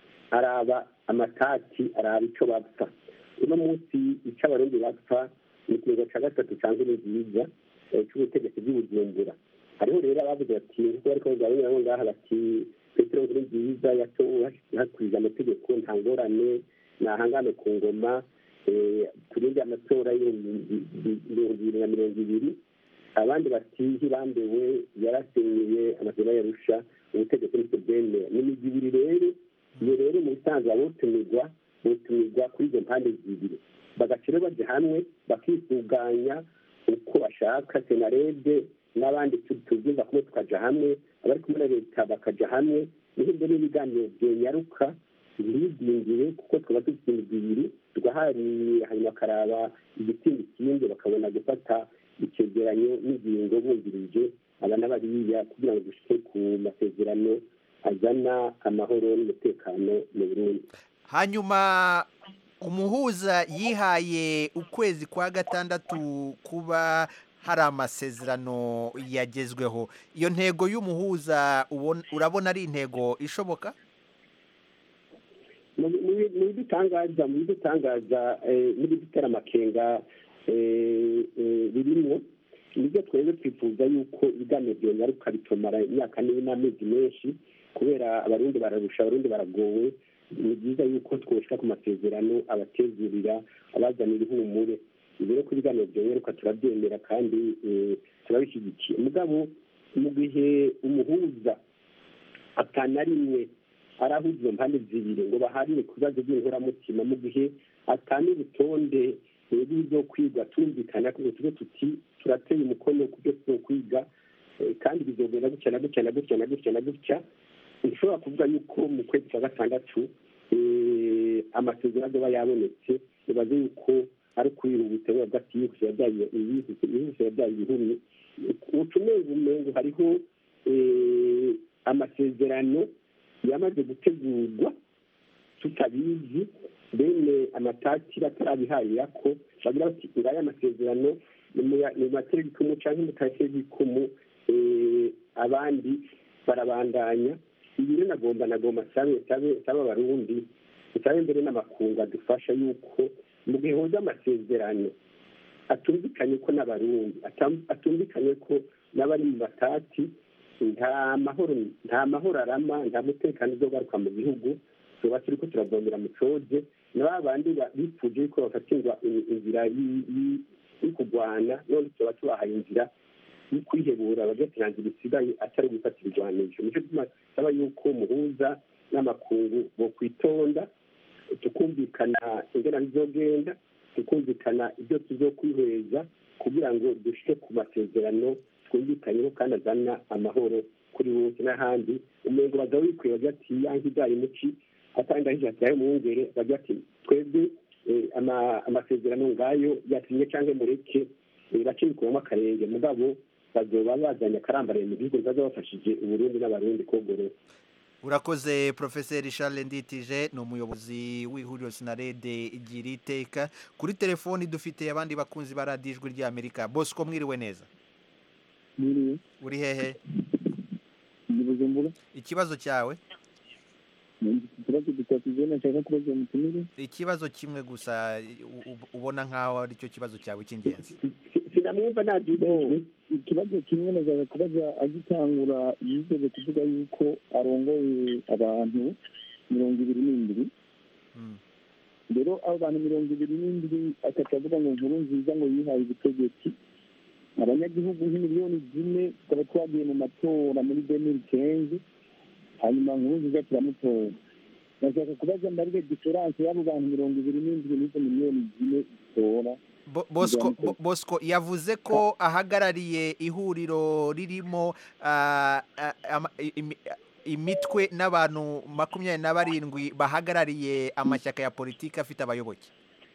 araba amatati araba ico bapfa uno munsi ico abarundi bapfa ni ikiringo ca gatatu canke ni nziza eh, c'ubutegetsi bw'ibujumbura hariho rero abavuze bati nkuko bariko bavuga bamwe ngaha bati petero nkuru nziza yatowe hakurije amategeko nta ngorane nahangane ku ngoma eh, turinde amatora y'ibihumbi bibiri na mirongo ibiri abandi bati hibambewe yarasenyeye amasezerano yarusha ubutegetsi nibwo bwemera ni imigwi ibiri rero iyo rero mu bisanzwe abotumirwa botumirwa kuri izo mpande zibiri bagaca rero baja hamwe bakisuganya uko bashaka senarede n'abandi tu- tubyumva kumwe tukaja hamwe abari kumwe na leta bakaja hamwe niho ibyo n'ibiganiro byenyaruka ntibidindire kuko twaba dufite imigwi ibiri tugaharira hanyuma bakaraba igitsinda ikindi bakabona gufata icegeranyo n'ingingo bumvirije aba n'abariya kugira ngo dushike ku masezerano azana amahoro n'umutekano mu burundi hanyuma umuhuza yihaye ukwezi kwa gatandatu kuba hari amasezerano yagezweho iyo ntego y'umuhuza ubona- urabona ari intego ishoboka mu mu- mu bidutangaza mu bidutangaza eh, n'ibidutera amakenga eh, eh, birimwo nibyo twebwe twifuza yuko ibiganiro byonyaruka bitomara imyaka n'amezi menshi kubera abarundi bararusha abarundi baragowe ni byiza yuko twoshika ku masezerano abatezurira abazanira ihumure rero ko ibiganiro byonyaruka turabyemera kandi eh, turabishyigikiye mugabo mu gihe umuhuza atana rimwe arahuza izo mpande zibiri ngo baharire ku bibazo by'inkoramutima mu gihe atanga urutonde rw'ibyo kwiga tumvikana ko tuve tuti turateye umukono ku byo tuzo kwiga eh, kandi bizogenda gutya na gutya na gutya na gutya na gutya nshobora kuvuga yuko mu kwezi kwa gatandatu eh, amasezerano azoba yabonetse nibaze yuko ari ukwihuta biba ati yihuse yabyaye yihuse yihuse yabyaye ibihumye utumengo umengo hariho eh, amasezerano yamaze gutegurwa tutabizi bene amatati batarabiharira ko bagira bati ngaya amasezerano ni mu ya- ni mu materegikumu cyangwa mu kateregikumu eh, abandi barabandanya ibi rero nagomba nagomba sabe sabe sabe abarundi sabe mbere n'amakungu adufasha yuko mu gihe hoza amasezerano atumvikanye ko n'abarundi atam- atumvikanye ko n'abari mu matati nta mahoro nta mahoro arama nta mutekano uzogaruka mu gihugu tuba turi ko turavomera mu coje na ba bandi ba- bipfuje yuko bafatirwa i- inzira y'i- y'i- yo kurwana none tuba tubahaye inzira yo kwihebura bagatangira isigaye atari gufatira irwanisho nico gituma saba yuko muhuza n'amakungu bo kwitonda tukumvikana ingana bizogenda tukumvikana ibyo tuzokwiheza kugira ngo dushike ku masezerano twumvikanyeho kandi azana amahoro kuri bose n'ahandi umengo baza wikwiye bagira ati yanki ibyari muci atanga hijataye umwungere bagira ati twebwe eh, ama- amasezerano ngayo yatinye canke mureke eh, bace bikuramo akarenge mugabo bazoba bazanye akarambaraye mu gihugu baza bafashije uburundi n'abarundi kogorora urakoze profeseri charles nditije ni umuyobozi w'ihuriro sinarede igira iteka kuri telefoni dufite abandi bakunzi ba radiyo ijwi ry'amerika bosco mwiriwe neza Mwiriwe. uri hehe Ndi Bujumbura. ikibazo cyawe Ikibazo dutatu nashaka kubaza umutumire. ikibazo kimwe gusa u- u- ubona nk'aho ari cyo kibazo cyawe cy'ingenzi sinamwumva nabyumvise ikibazo kimwe nashaka kubaza agitangura yigeze kuvuga yuko arongoye abantu mirongo ibiri n'indwi rero abo bantu mirongo ibiri n'indwi akaca avuga ngo nkuru nziza ngo yihaye ubutegetsi abanyagihugu nk'imiliyoni zine tukaba twagiye mu matora muri demiri kenzi hanyuma nkuru nziza turamutora nashaka kubaza mbarire diferanse y'abo bantu mirongo ibiri n'indwi n'izo miliyoni zine zitora Bo- Bosco Bo- Bosco yavuze ko ahagarariye ihuriro ririmo ah, ah, ama- i- imi- imitwe n'abantu makumyabiri na barindwi bahagarariye amashyaka ya politiki afite abayoboke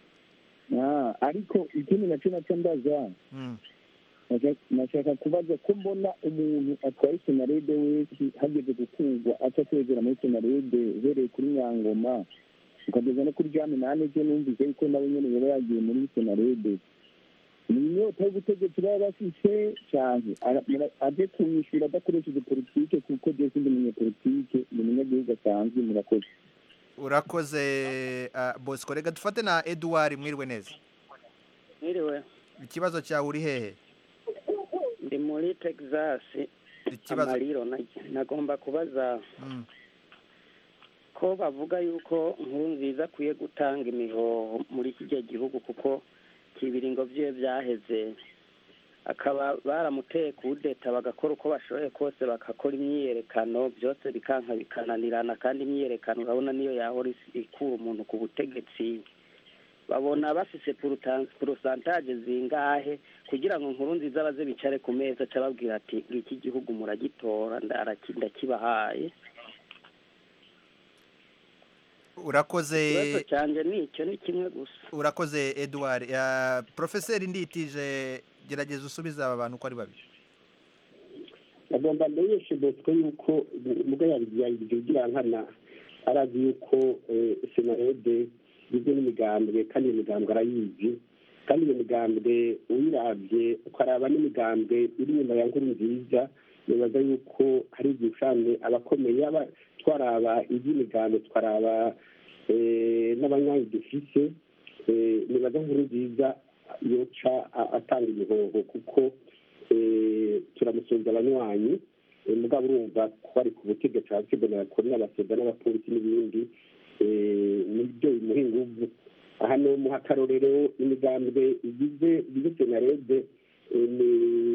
Ah, ariko ikindi nacyo nacyo ndaza Mm. Nashaka- nashaka kubaza ko mbona umuntu atwaye senarede wese hageze gukurwa aca kwegera muri senarede uhereye kuri nyangoma ukageza no kuri jami nane byo numvise yuko nawe nyene yaba yagiye muri senarede ni inyota y'ubutegetsi baba bafise canke ara- mura- aje kumwishyura adakoresheje politike kuko je sindi umunyepolitike ni umunyagihugu asanzwe murakoze urakoze ah, Bosco reka dufate na Edouard mwiriwe neza mwiriwe ikibazo cyawe uri hehe ndi muri texas Ikibazo- amariro na- nagomba kubaza Mm. ko bavuga yuko nkuru nziza akwiye gutanga imihoho muri kijya gihugu kuko ibiringo byiwe byaheze akaba baramuteye kudeta bagakora uko bashoboye kose bagakora imyiyerekano byose bikanka bikananirana kandi imyiyerekano urabona niyo yahora is- ikura umuntu ku butegetsi babona bafise porosantaje zingahe kugira ngo nkuru nziza baze bicare ku meza aca ababwira ati ngiki gihugu muragitora ndaraki- ndakibahaye urakoze ikibazo cyanjye ni icyo ni kimwe gusa urakoze Edouard Ah, profeseri nditije gerageza usubize aba bantu uko ari babiri agomba amenyeshe bosco yuko ubwo yabigira nkana arazi yuko eh, senarede igizwe n'imigambwe kandi iyo migambwe arayizi kandi iyo migambwe uyirabye ukaraba n'imigambwe iri inyuma ya nkuru nziza nibaza yuko hari igihe usanga abakomeye yaba twaraba iby'imigambwe twaraba eh, n'abanyanyi dufise eh, nibaza nkuru nziza yoca a- atanga imihoho kuko eh, turamusunza abanywanyi eh, mugabo urumva ko ari ku butegetsi abasiganira kuri n'abasega n'abapolisi n'ibindi eh, nibyo bimuha inguvu aha ni umuha akarorero imigambwe igize igize senarede eh, ni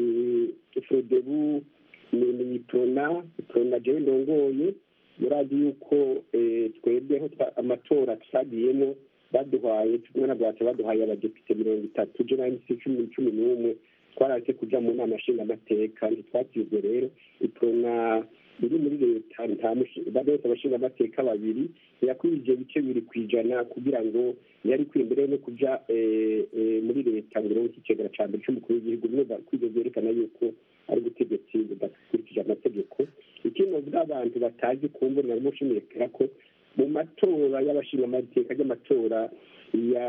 frodebu ni ni prona prona jewe ndongoye murazi yuko eh, twebweho twa- amatora twagiyemo baduhaye tumwe na bwacu baduhaye abadepite mirongo itatu je nahise cumi cumi n'umwe twaraje kuja mu nama nshingamateka ntitwatizwe rero iprona iri muri leta nta mushi- bose abashingamateka babiri yakwije ibice bibiri ku ijana kugira ngo yari ikwiye mbere no kuja eh, eh, muri leta ngo ironke ikigega ca mbere c'umukuru w'igihugu niyo kwivyo vyerekana yuko ari ubutegetsi budakurikije amategeko ikindi novuga abantu batazi kumbura narimo nshimikira ko mu matora y'abashingamateka ry'amatora ya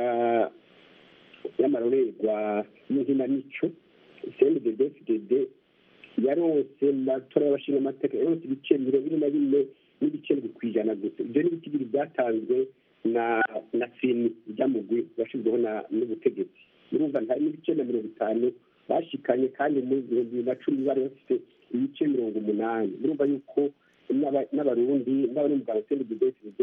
y'amarorerwa y'inkinamico cndddfdd yaronse mu matora y'abashingamateka yaronse ibice mirongo ine na bine n'ibice ndwi ku ijana gusa ibyo ni ibiti bibiri byatanzwe na na seni ry'amugwi washyizweho na n'ubutegetsi urumva nta n'ibice na mirongo itanu bashikanye kandi mu bihumbi bibiri na cumi bari bafite ibice mirongo umunani urumva yuko n'aba- n'abarundi n'abari mu bwa cndddfdd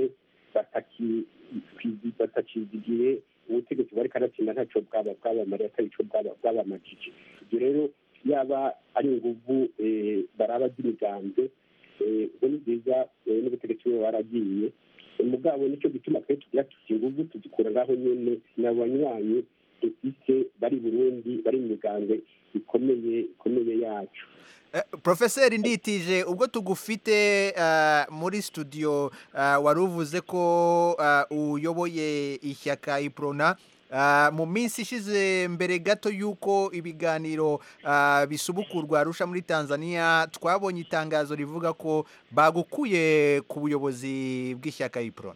batakizigiye ubutegetsi bari kanatsinda ntacyo bwaba bwabamariye atari cyo bwaba- bwabamajije ibyo rero yaba ari inguvu eh, baraba z'imigambwe eh, ubwo ni byiza eh, n'ubutegetsi bube baragiye mugabo nicyo gituma twe tugira tuti inguvu tuzikura ngaho nyene ni abanywanyi dufise bari i burundi bari mu migambwe ikomeye ikomeye yacu Eh, Profeseri nditije ubwo tugufite ah, muri studio ah, wari uvuze ko ah, uyoboye ishyaka iprona Ah, mu minsi ishize mbere gato y'uko ibiganiro ah, bisubukurwa arusha muri tanzania twabonye itangazo rivuga ko bagukuye ku buyobozi bw'ishyaka ipro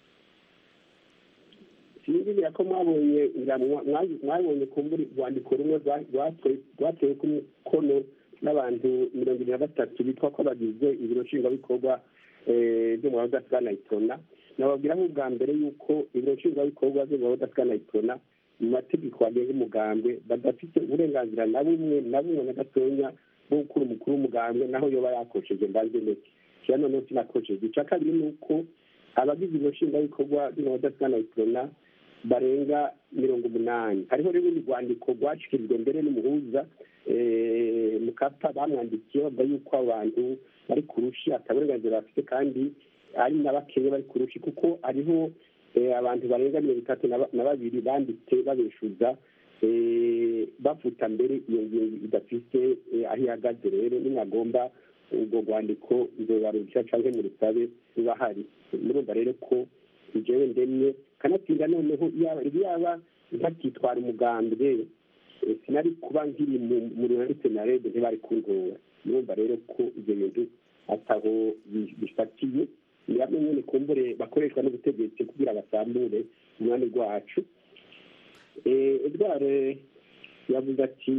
sinzibira ko mwabonye nga mwa- mwa- mwabonye kumbura urwandiko rumwe rwa- rwatwe- rwatewe ku mukono n'abantu mirongo ibiri na batatu bitwa ko bagize ibiro nshingwabikorwa eh, byo mu bahoda bwa nayitona nababwira nk'ubwa mbere yuko ibiro nshingwabikorwa byo mu bahoda bwa nayitona mu mategeko agenga umugambwe badafite uburenganzira na bumwe na bumwe na gatonya bwo gukura umukuru w'umugambwe naho yoba yakosheje mbanze ndetse kira noneho sinakosheje icya kabiri ni uko abagize ibiro nshingwabikorwa byo mu bahoda bwa nayitona barenga mirongo umunani hariho rero urundi rwandiko rwashikirijwe mbere n'umuhuza eh, mukapa bamwandikiye bavuga yuko abantu bari ku rushi ataburenganzira bafite kandi ari na bakeya bari ku rushi kuko hariho eh, abantu barenga mirongo itatu na ba- na babiri banditse babeshuza eh, bavuta mbere iyo ngingo idafite eh, aho ihagaze rero nimwagomba ubwo rwandiko nzobarusha canke mu rusabe ruba hari murumva rero ko jewe ndemye kanatsinda noneho yaba yaba ntakitwara umugambwe eh, sinari kuba nkiri mu- mu runani senarede ntibari kuntora murumva rero ko ivyo bintu ataho bi- bifatiye ni bamwe nyene kumbure bakoreshwa n'ubutegetsi kugira basambure umwami rwacu Eh, edward yavuze ati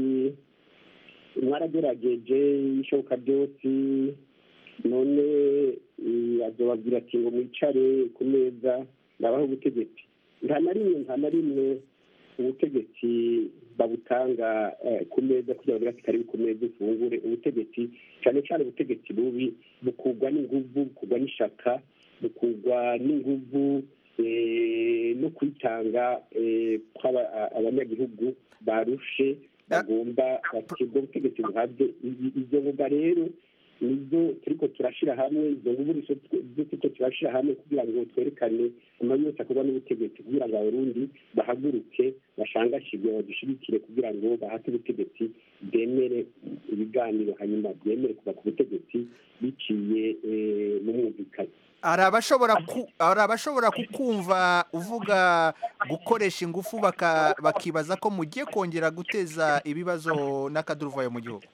mwaragerageje ishoboka byose none eh, azobabwira ati ngo mwicare ku meza nabaho ubutegetsi nta na rimwe nta na rimwe ubutegetsi babutanga eh, ku meza kugira ngo ati karibu ku meza ufungure ubutegetsi cyane cyane ubutegetsi bubi bukugwa n'inguvu bukugwa n'ishaka bukugwa n'inguvu eh, no kwitanga eh, kw'aba- a- abanyagihugu barushe bagomba bati ubwo butegetsi buhabwe I- izo ngoga rero nizo turiko turashira hamwe izo nguvu nizo tw- nizo turiko turashira hamwe kugira ngo twerekane amabi yose akorwa n'ubutegetsi kugira ngo abarundi bahaguruke bashangashirwe badushigikire kugira ngo bahate ubutegetsi bwemere ibiganiro hanyuma bwemere kuva ku butegetsi biciye eh, mu mwumvikane hari abashobora ku- hari abashobora kukumva uvuga gukoresha ingufu baka- bakibaza ko mugiye kongera guteza ibibazo n'akaduruvayo mu gihugu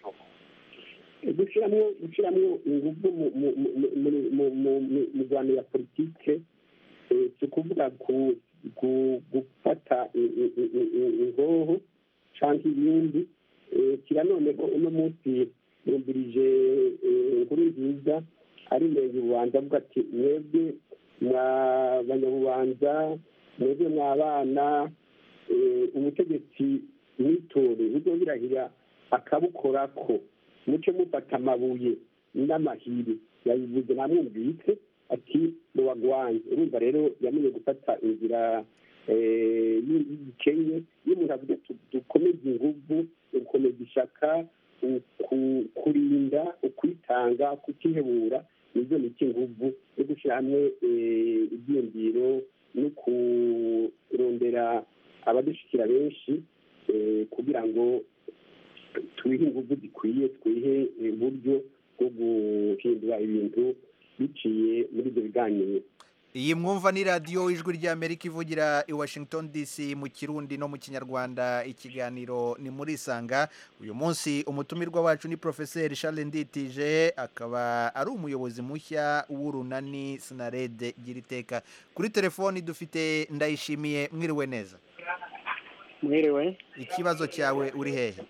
gushyiramo gushyiramo ingufu mu- mu- mu- mu- mu- mu- mu- mu- mu rwanda ya politike eh, si ukuvuga ku- ku- gufata i- i- i- i- i- ingoho cyangwa ibindi Eh, kira noneho uno munsi yumvirije eh, inkuru nziza ari murenge ububanza avuga ati mwebwe mwa banyabubanza mwebwe mwabana eh, ubutegetsi mwitore bujye birahira akabukorako muce mufata amabuye n'amahiri yabivuze namwumvise ati muwagwanye urumva rero yamenye gufata inzira eh, y- y'igikennye iyo umuntu avuga ati dukomeze inguvu gukomeza ishaka uku- kurinda ukwitanga kutihebura nibyo ni inguvu yo gushyira hamwe eh, ibyiyumviro no kurondera abadushyikira benshi eh, kugira ngo twihe ingufu zikwiye twihe uburyo bwo guhindura ibintu biciye muri ibyo biganiro iyi mwumva ni radiyo ijwi ry'amerika ivugira i washington dc mu kirundi no mu kinyarwanda ikiganiro ni muri isanga uyu munsi umutumirwa wacu ni porofeseri charles nditije akaba ari umuyobozi mushya w'urunani sinarede gira iteka kuri telefoni dufite ndayishimiye mwiriwe neza mwiriwe ikibazo cyawe uri hehe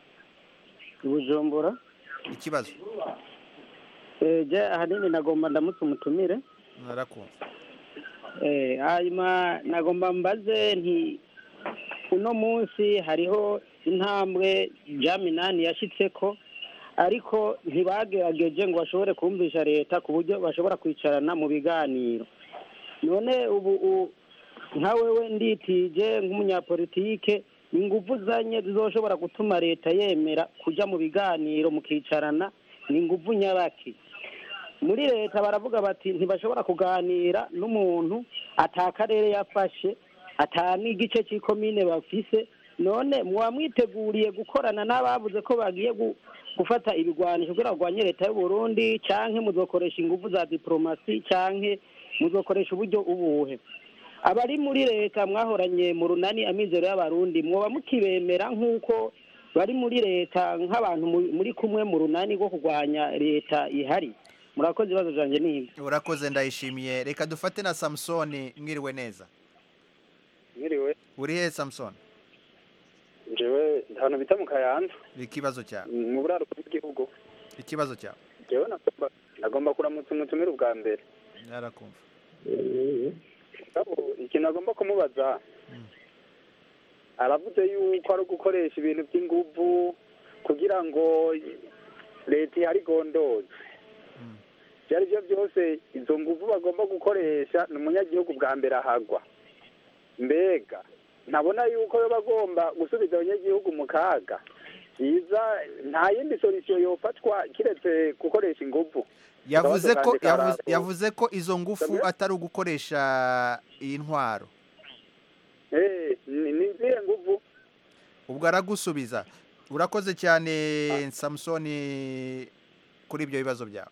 i bujumbura ikibazo Eh, je ahanini nagomba ndamutse umutumire narakumva Eh, hanyuma nagomba mbaze nti uno munsi hariho intambwe jaminani yashyitseko ariko ntibagerageje ngo bashobore kumvisha leta ku buryo bashobora kwicarana mu biganiro none ubu u- nka wewe nditije nk'umunyapolitike ingufu zanye zizoshobora gutuma leta yemera kujya mu biganiro mukicarana ni ingufu nyabaki muri leta baravuga bati ntibashobora kuganira n'umuntu atakarere yafashe ata n'igice cy'ikomine bafise none muba mwiteguriye gukorana n'abavuze ko bagiye gu- gufata ibigwanisho kugira ngo barwanye leta y'u Burundi canke muzokoresha ingufu za diplomasi canke muzokoresha uburyo ubuhe abari muri leta mwahoranye mu runani amizero y'abarundi mwoba mukibemera nk'uko bari muri leta nk'abantu mu- muri kumwe mu runani rwo kurwanya leta ihari murakoze ibibazo byanjye ni ibyo urakoze ndayishimiye reka dufate na samusoni mwiriwe neza mwiriwe uri he samusoni njyewe ahantu bita mu kayanza ikibazo cyawe mu buraruko bw'igihugu ikibazo cyawe njyewe nagomba nagomba kuramutsa umutumire ubwa mbere yarakumva Mugabo, ikintu agomba kumubaza aravuze yuko ari ugukoresha ibintu by'inguvu kugira ngo leta ihari igondoze ibyo ari byo byose izo nguvu bagomba gukoresha ni umunyagihugu bwa mbere ahagwa mbega ntabona yuko yo bagomba gusubiza abanyagihugu mu kaga byiza nta yindi solisiyo yofatwa kiretse gukoresha inguvu yavuze ko Akabazo kanje yavuze, karako. yavuze ko izo ngufu Samuel? atari ugukoresha iyi ntwaro Eh, ni ni izihe nguvu ubwo aragusubiza urakoze cyane samusoni kuri ibyo bibazo byawe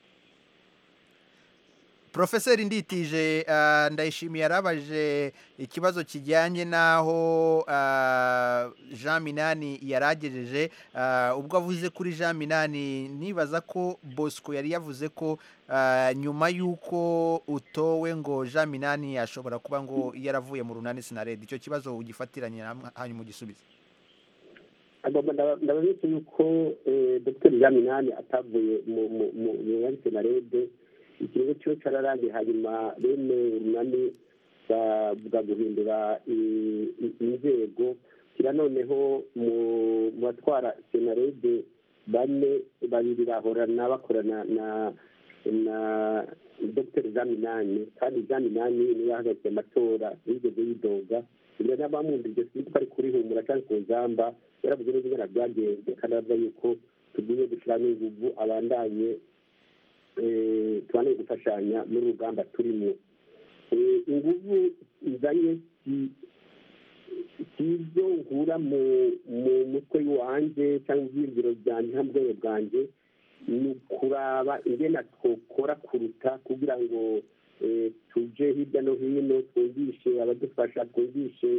Profeseri Nditije ah, ndayishimiye yarabaje ikibazo kijyanye n'aho ah, Jean Minani yaragejeje ah, ubwo avuze kuri Jean Minani nibaza ko Bosco yari yavuze ko ah, nyuma y'uko utowe ngo Jean Minani ashobora kuba ngo yaravuye mu runani sinaredi icyo kibazo ugifatiranye hamwe hanyuma ugisubize agomba ndaba- ndababitse yuko eh, dr jean minani atavuye mu mu- mu mu yari senarede ikirego cyo cararangiye hanyuma bene urunani bavuga guhindura i- i- inzego kira noneho mu mu batwara senarede bane babiri bahorana bakorana na na dr jean minani kandi jean minani niwe yahagaritse amatora yigeze yidoga ibyo n'abamwumvise sinzi ko ari kurihumura cyangwa ku nzamba yaravuze neza ingana byagenze kandi aravuga yuko tugiye gushyiramo inguvu abandanye eh, tubandanye gufashanya muri uru rugamba turimo Eh, inguvu izanye si- si izo nkura mu mu mutwe wanjye cyangwa ibyiyumviro byanjye cyangwa ubwenge bwanjye ni ukuraba ingena twokora kuruta kugira ngo eh, tuje hirya no hino twumvishe abadufasha twumvishe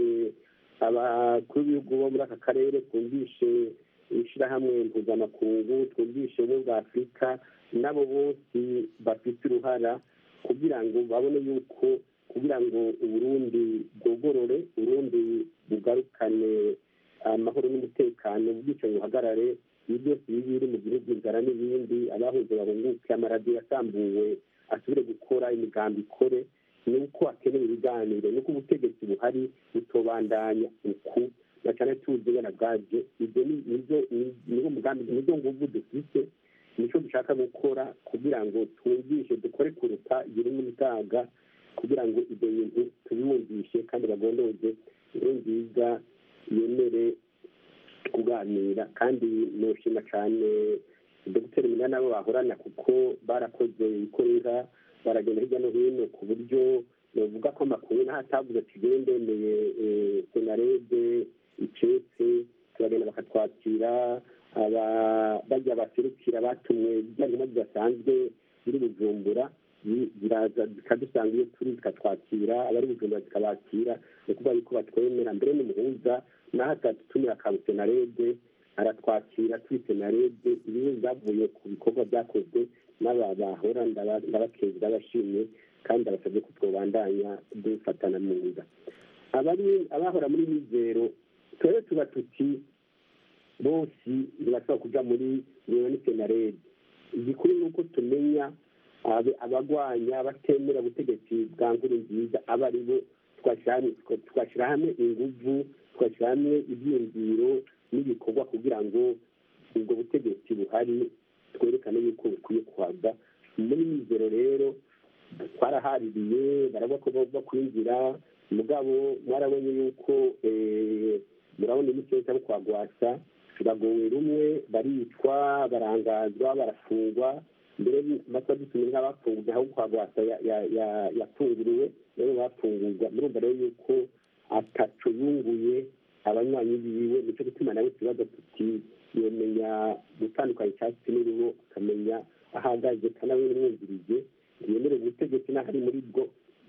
abakuru b'ibihugu bo muri aka karere twumvishe ishyirahamwe mpuzamakungu twumvishe ubumwe bwa afurika nabo bose bafite uruhara kugira ngo babone yuko kugira ngo uburundi bwogorore uburundi bugarukane amahoro n'umutekano ubwicanyi buhagarare ibi byose biba biri mu gihugu inzara n'ibindi abahunze bahunguke amaradiyo yasambuwe asubire gukora imigambi ikore ni uko hakenewe ibiganiro ni uko ubutegetsi buhari butobandanya uku na cyane tuzi ingana bwaje ibyo ni nizo ni- niwo mugambi nizo nguvu dufite nicyo dushaka gukora kugira ngo twumvishe dukore kuruta igihe n'umutaga kugira ngo ibyo bintu tubibumvishe kandi bagondoze inkuru nziza yemere kuganira kandi nushima cyane dogiteri minani abo bahorana kuko barakoze ikorera baragenda hirya no hino ku buryo bavuga ko amakuru n'aho atavuze ati "Jyewe ndemeye eh, senarede icetse turagenda bakatwakira aba- bajya baserukira batumwe bijya ntumwa zidasanzwe biri bujumbura bi- ziraza zikadusanga iyo turi zikatwakira abari bujumbura zikabakira ni ukuvuga yuko batwemera mbere n'umuhuza naho atadutumira ka senarede aratwakira turi senarede ibibazo byavuye ku bikorwa byakozwe n'aba bahora ndaba- ndabakeza ndabashimye kandi abasabye ko twobandanya dufatana mu nda abari abahora muri mizero twebwe tuba tuti bose ntibashobora kuja muri ni senarede igikuru ni uko tumenya abe- abagwanya abatemera ubutegetsi bwa nkuru nziza aba ari bo twashyira hamwe twashyira hamwe inguvu twashyira hamwe ibyiyumviro n'ibikorwa kugira ngo ubwo butegetsi buhari twerekane yuko bukwiye kuhava muri mizero rero twarahaririye baravuga ko bagomba kwinjira mugabo mwarabonye yuko eh, murabona imico cyangwa kwagwasa bagowe rumwe baricwa barangazwa barafungwa mbere matwa dutumye nk'abafungurwa aho kwagwasa ya- ya- ya- yafunguriwe rero bafungurwa murumva rero yuko ataco yunguye abanywanyi biwe nico gituma nawe tubaza tuti yomenya gutandukanya icyatsi n'uruhu akamenya aho ahagaze kandi abe yamwumvirije ntiyemerewe ubutegetsi n'aho ari muri bwo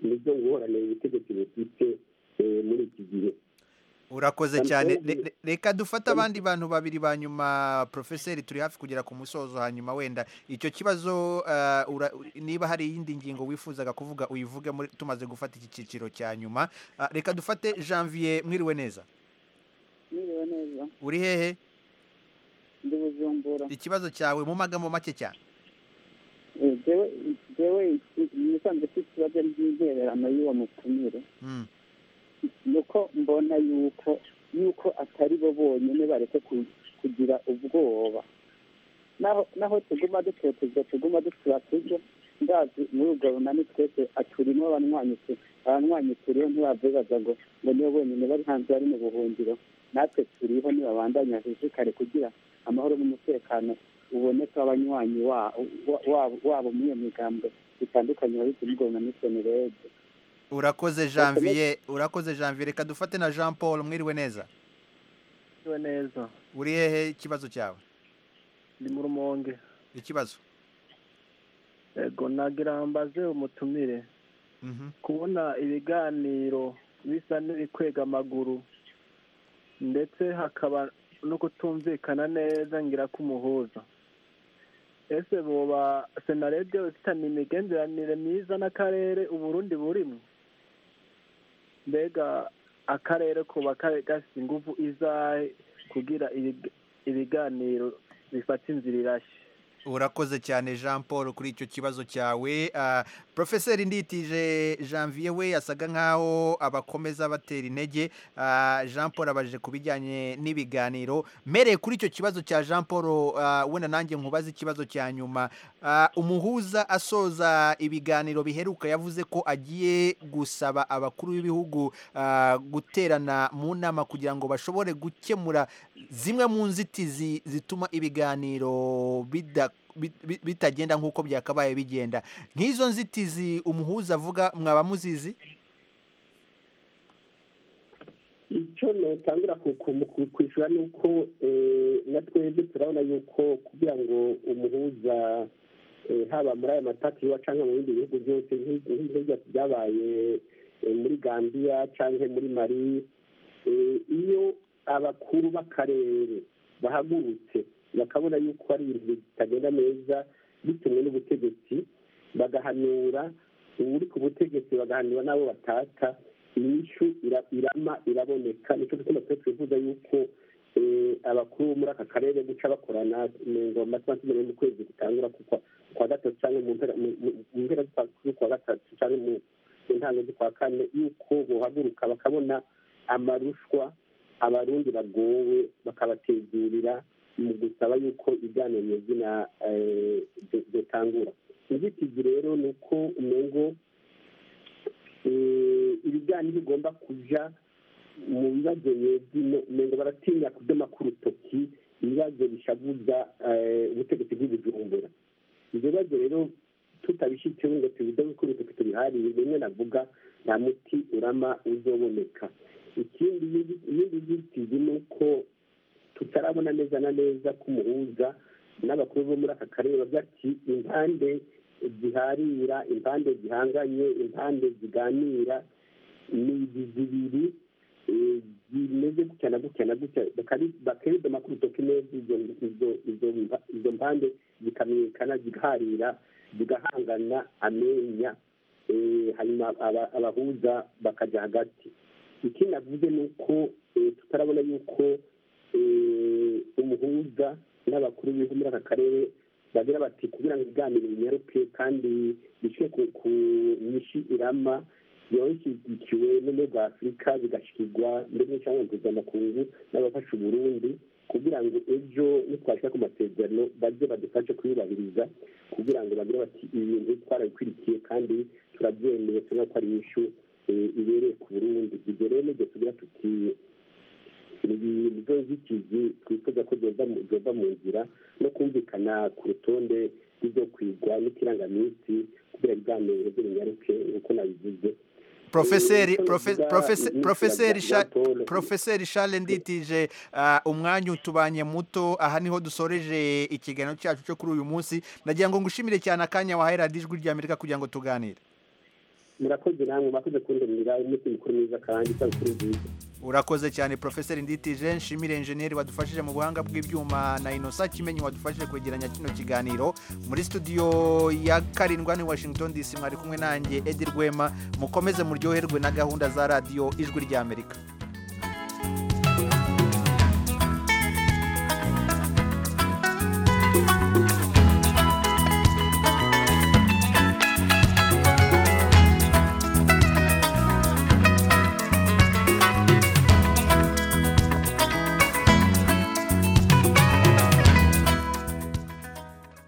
nizo ngorane ubutegetsi bufite eh, muri iki gihe urakoze Kandi cyane kandi- Re- re- reka dufate abandi bantu babiri ba nyuma profeseri turi hafi kugera ku musozo hanyuma wenda icyo kibazo ah, ura- niba hari iyindi ngingo wifuzaga kuvuga uyivuge muri tumaze gufata iki cyiciro cya nyuma Ah, reka dufate janvier mwiriwe neza Niriwe neza uri hehe ndi bujumbura ikibazo cyawe mu magambo make cyane Eh, jewe jewe nisanzwe mfite ikibazo ry'intererano y'uwo mutumire Mm. nuko mbona yuko yuko atari bo bonyine bareke ku- kugira ubwoba naho naho tuguma dutotezwa tuguma dutura turyo ndazi muri ubwo runani twese aturimo abanywanyi tu- abanywanyi turiho ntibabibaza ngo ngo nibo bonyine bari hanze bari mu buhungiro natwe turiho ntibabandanya hejikare kugira amahoro n'umutekano uboneka abanywanyi wa- wa- wabo wabo muri iyo migambwe itandukanye babizi n'ubwo runani senerede urakoze janvier urakoze janvier reka dufate na jean paul mwiriwe neza Mwiriwe neza uri hehe ikibazo cyawe ndi mu rumonge ikibazo yego nagira mbaze umutumire kubona ibiganiro bisa n'ibikwega amaguru ndetse hakaba no kutumvikana neza ngira ko umuhuza ese boba senarede ifitanye imigenderanire myiza n'akarere uburundi burimo mbega akarere kuba kari gafite ingufu izahe kugira ibig- ibiganiro bifata inzira irashye urakoze cyane jean paul kuri icyo kibazo cyawe Ah, profeseri nditije janvier we yasaga nkaho abakomeza batera intege Ah, jean paul abajije ku bijyanye n'ibiganiro mereye kuri icyo kibazo cya jean paul ah, wenda nanjye nkubaze ikibazo cya nyuma Ah, umuhuza asoza ibiganiro biheruka yavuze ko agiye gusaba abakuru b'ibihugu ah, guterana mu nama kugira ngo bashobore gukemura zimwe mu nzitizi zituma ibiganiro bida- bit- bit- bitagenda nk'uko byakabaye bigenda nk'izo nzitizi umuhuza avuga mwaba muzizi icyo notangira ku- ku- ku- kwishyura ni uko eh, na twebwe turabona yuko kugira ngo umuhuza eh, haba muri aya matati iwa cyangwa mu bindi bihugu byose nk'i- nk'ibyo byabaye eh, muri gambia cyangwa muri mari eh, iyo abakuru b'akarere bahagurutse bakabona yuko ari ibintu bitagenda neza bitumwe n'ubutegetsi bagahanura uri ku butegetsi bagahanura n'abo batata inyishu ira- irama iraboneka nicyo gituma twe twifuza yuko eh, abakuru bo muri aka karere guca bakorana ngo amasaha mu kwezi gutangura ku kwa- kwa gatatu cyangwa mu mpera mu- mu- mu mpera z'ukwa- z'ukwa gatatu cyangwa mu mu ntango z'ukwa kane yuko bohaguruka bakabona amarushwa abarundi bagowe bakabategurira mu gusaba yuko ibiganiro nyazina bitangura inzitizi rero ni uko umengo eh, ibiganiro bigomba kuja mu bibazo nyezino umengo baratinya kudoma ku rutoki ibibazo bishavuza eh, ubutegetsi bw'ibujumbura ibyo bibazo rero tutabishyizeho ngo tubidome ku rutoki tubiharire bimwe navuga nta muti urama uzoboneka ikindi iyindi nzitizi ni uko tutarabona neza na neza ko umuhuza n'abakuru bo muri aka karere bavuga ati impande ziharira impande zihanganye impande ziganira ni izi zibiri eh, zimeze gutya na gutya na gutya bakari- bakabidoma ku rutoki neza izo izo- izo mpa- izo mpande zikamenyekana zigaharira zigahangana amenya eh, hanyuma aba- abahuza bakajya hagati ikindi navuze ni uko eh, tutarabona yuko eh, umuhuza n'abakuru b'ibihugu muri aka karere bagira bati kugira ngo ibiganiro binyaruke kandi bishyire ku ku nyinshi irama yashyigikiwe n'ubumwe bwa afurika bigashikirwa ndetse cyangwa mpuzamakungu n'abafasha uburundi kugira ngo ejo nitwashyira ku masezerano bajye badufashe kuyubahiriza kugira ngo bagire bati ibi bintu twarabikurikiye kandi turabyemeye tubona ko ari inyishu eh, ibereye ku burundi ibyo rero nibyo tugira tuti nizo nzitizi twifuza ko zoza mu- zoza mu nzira no kumvikana ku rutonde rw'ibyo kwigwa n'ikirangaminsi kugira ibiganiro by'ibinyaruke nk'uko nabivuze Profeseri Eh, icyo profe- navuga profese- ni profeseri ikibazo Sha- cya Paul. profeseri Charles Nditije ah, umwanya utubanye muto aha niho dusoreje ikiganiro cyacu cyo kuri uyu munsi ndagira ngo ngushimire cyane akanya wahaye radiyo ijwi ry'Amerika kugira ngo tuganire murakoze namwe mwakoze kundemera umunsi mukuru mwiza kandi isabukuru nziza urakoze cyane profeseri nditije nshimire enjeniyeri wadufashije mu buhanga bw'ibyuma na inosa kimenyi wadufashije kwegeranya kino kiganiro muri studio ya karindwi hano i washington dc mwari kumwe nanjye edi rwema mukomeze muryoherwe na gahunda za radiyo ijwi ry'amerika thank you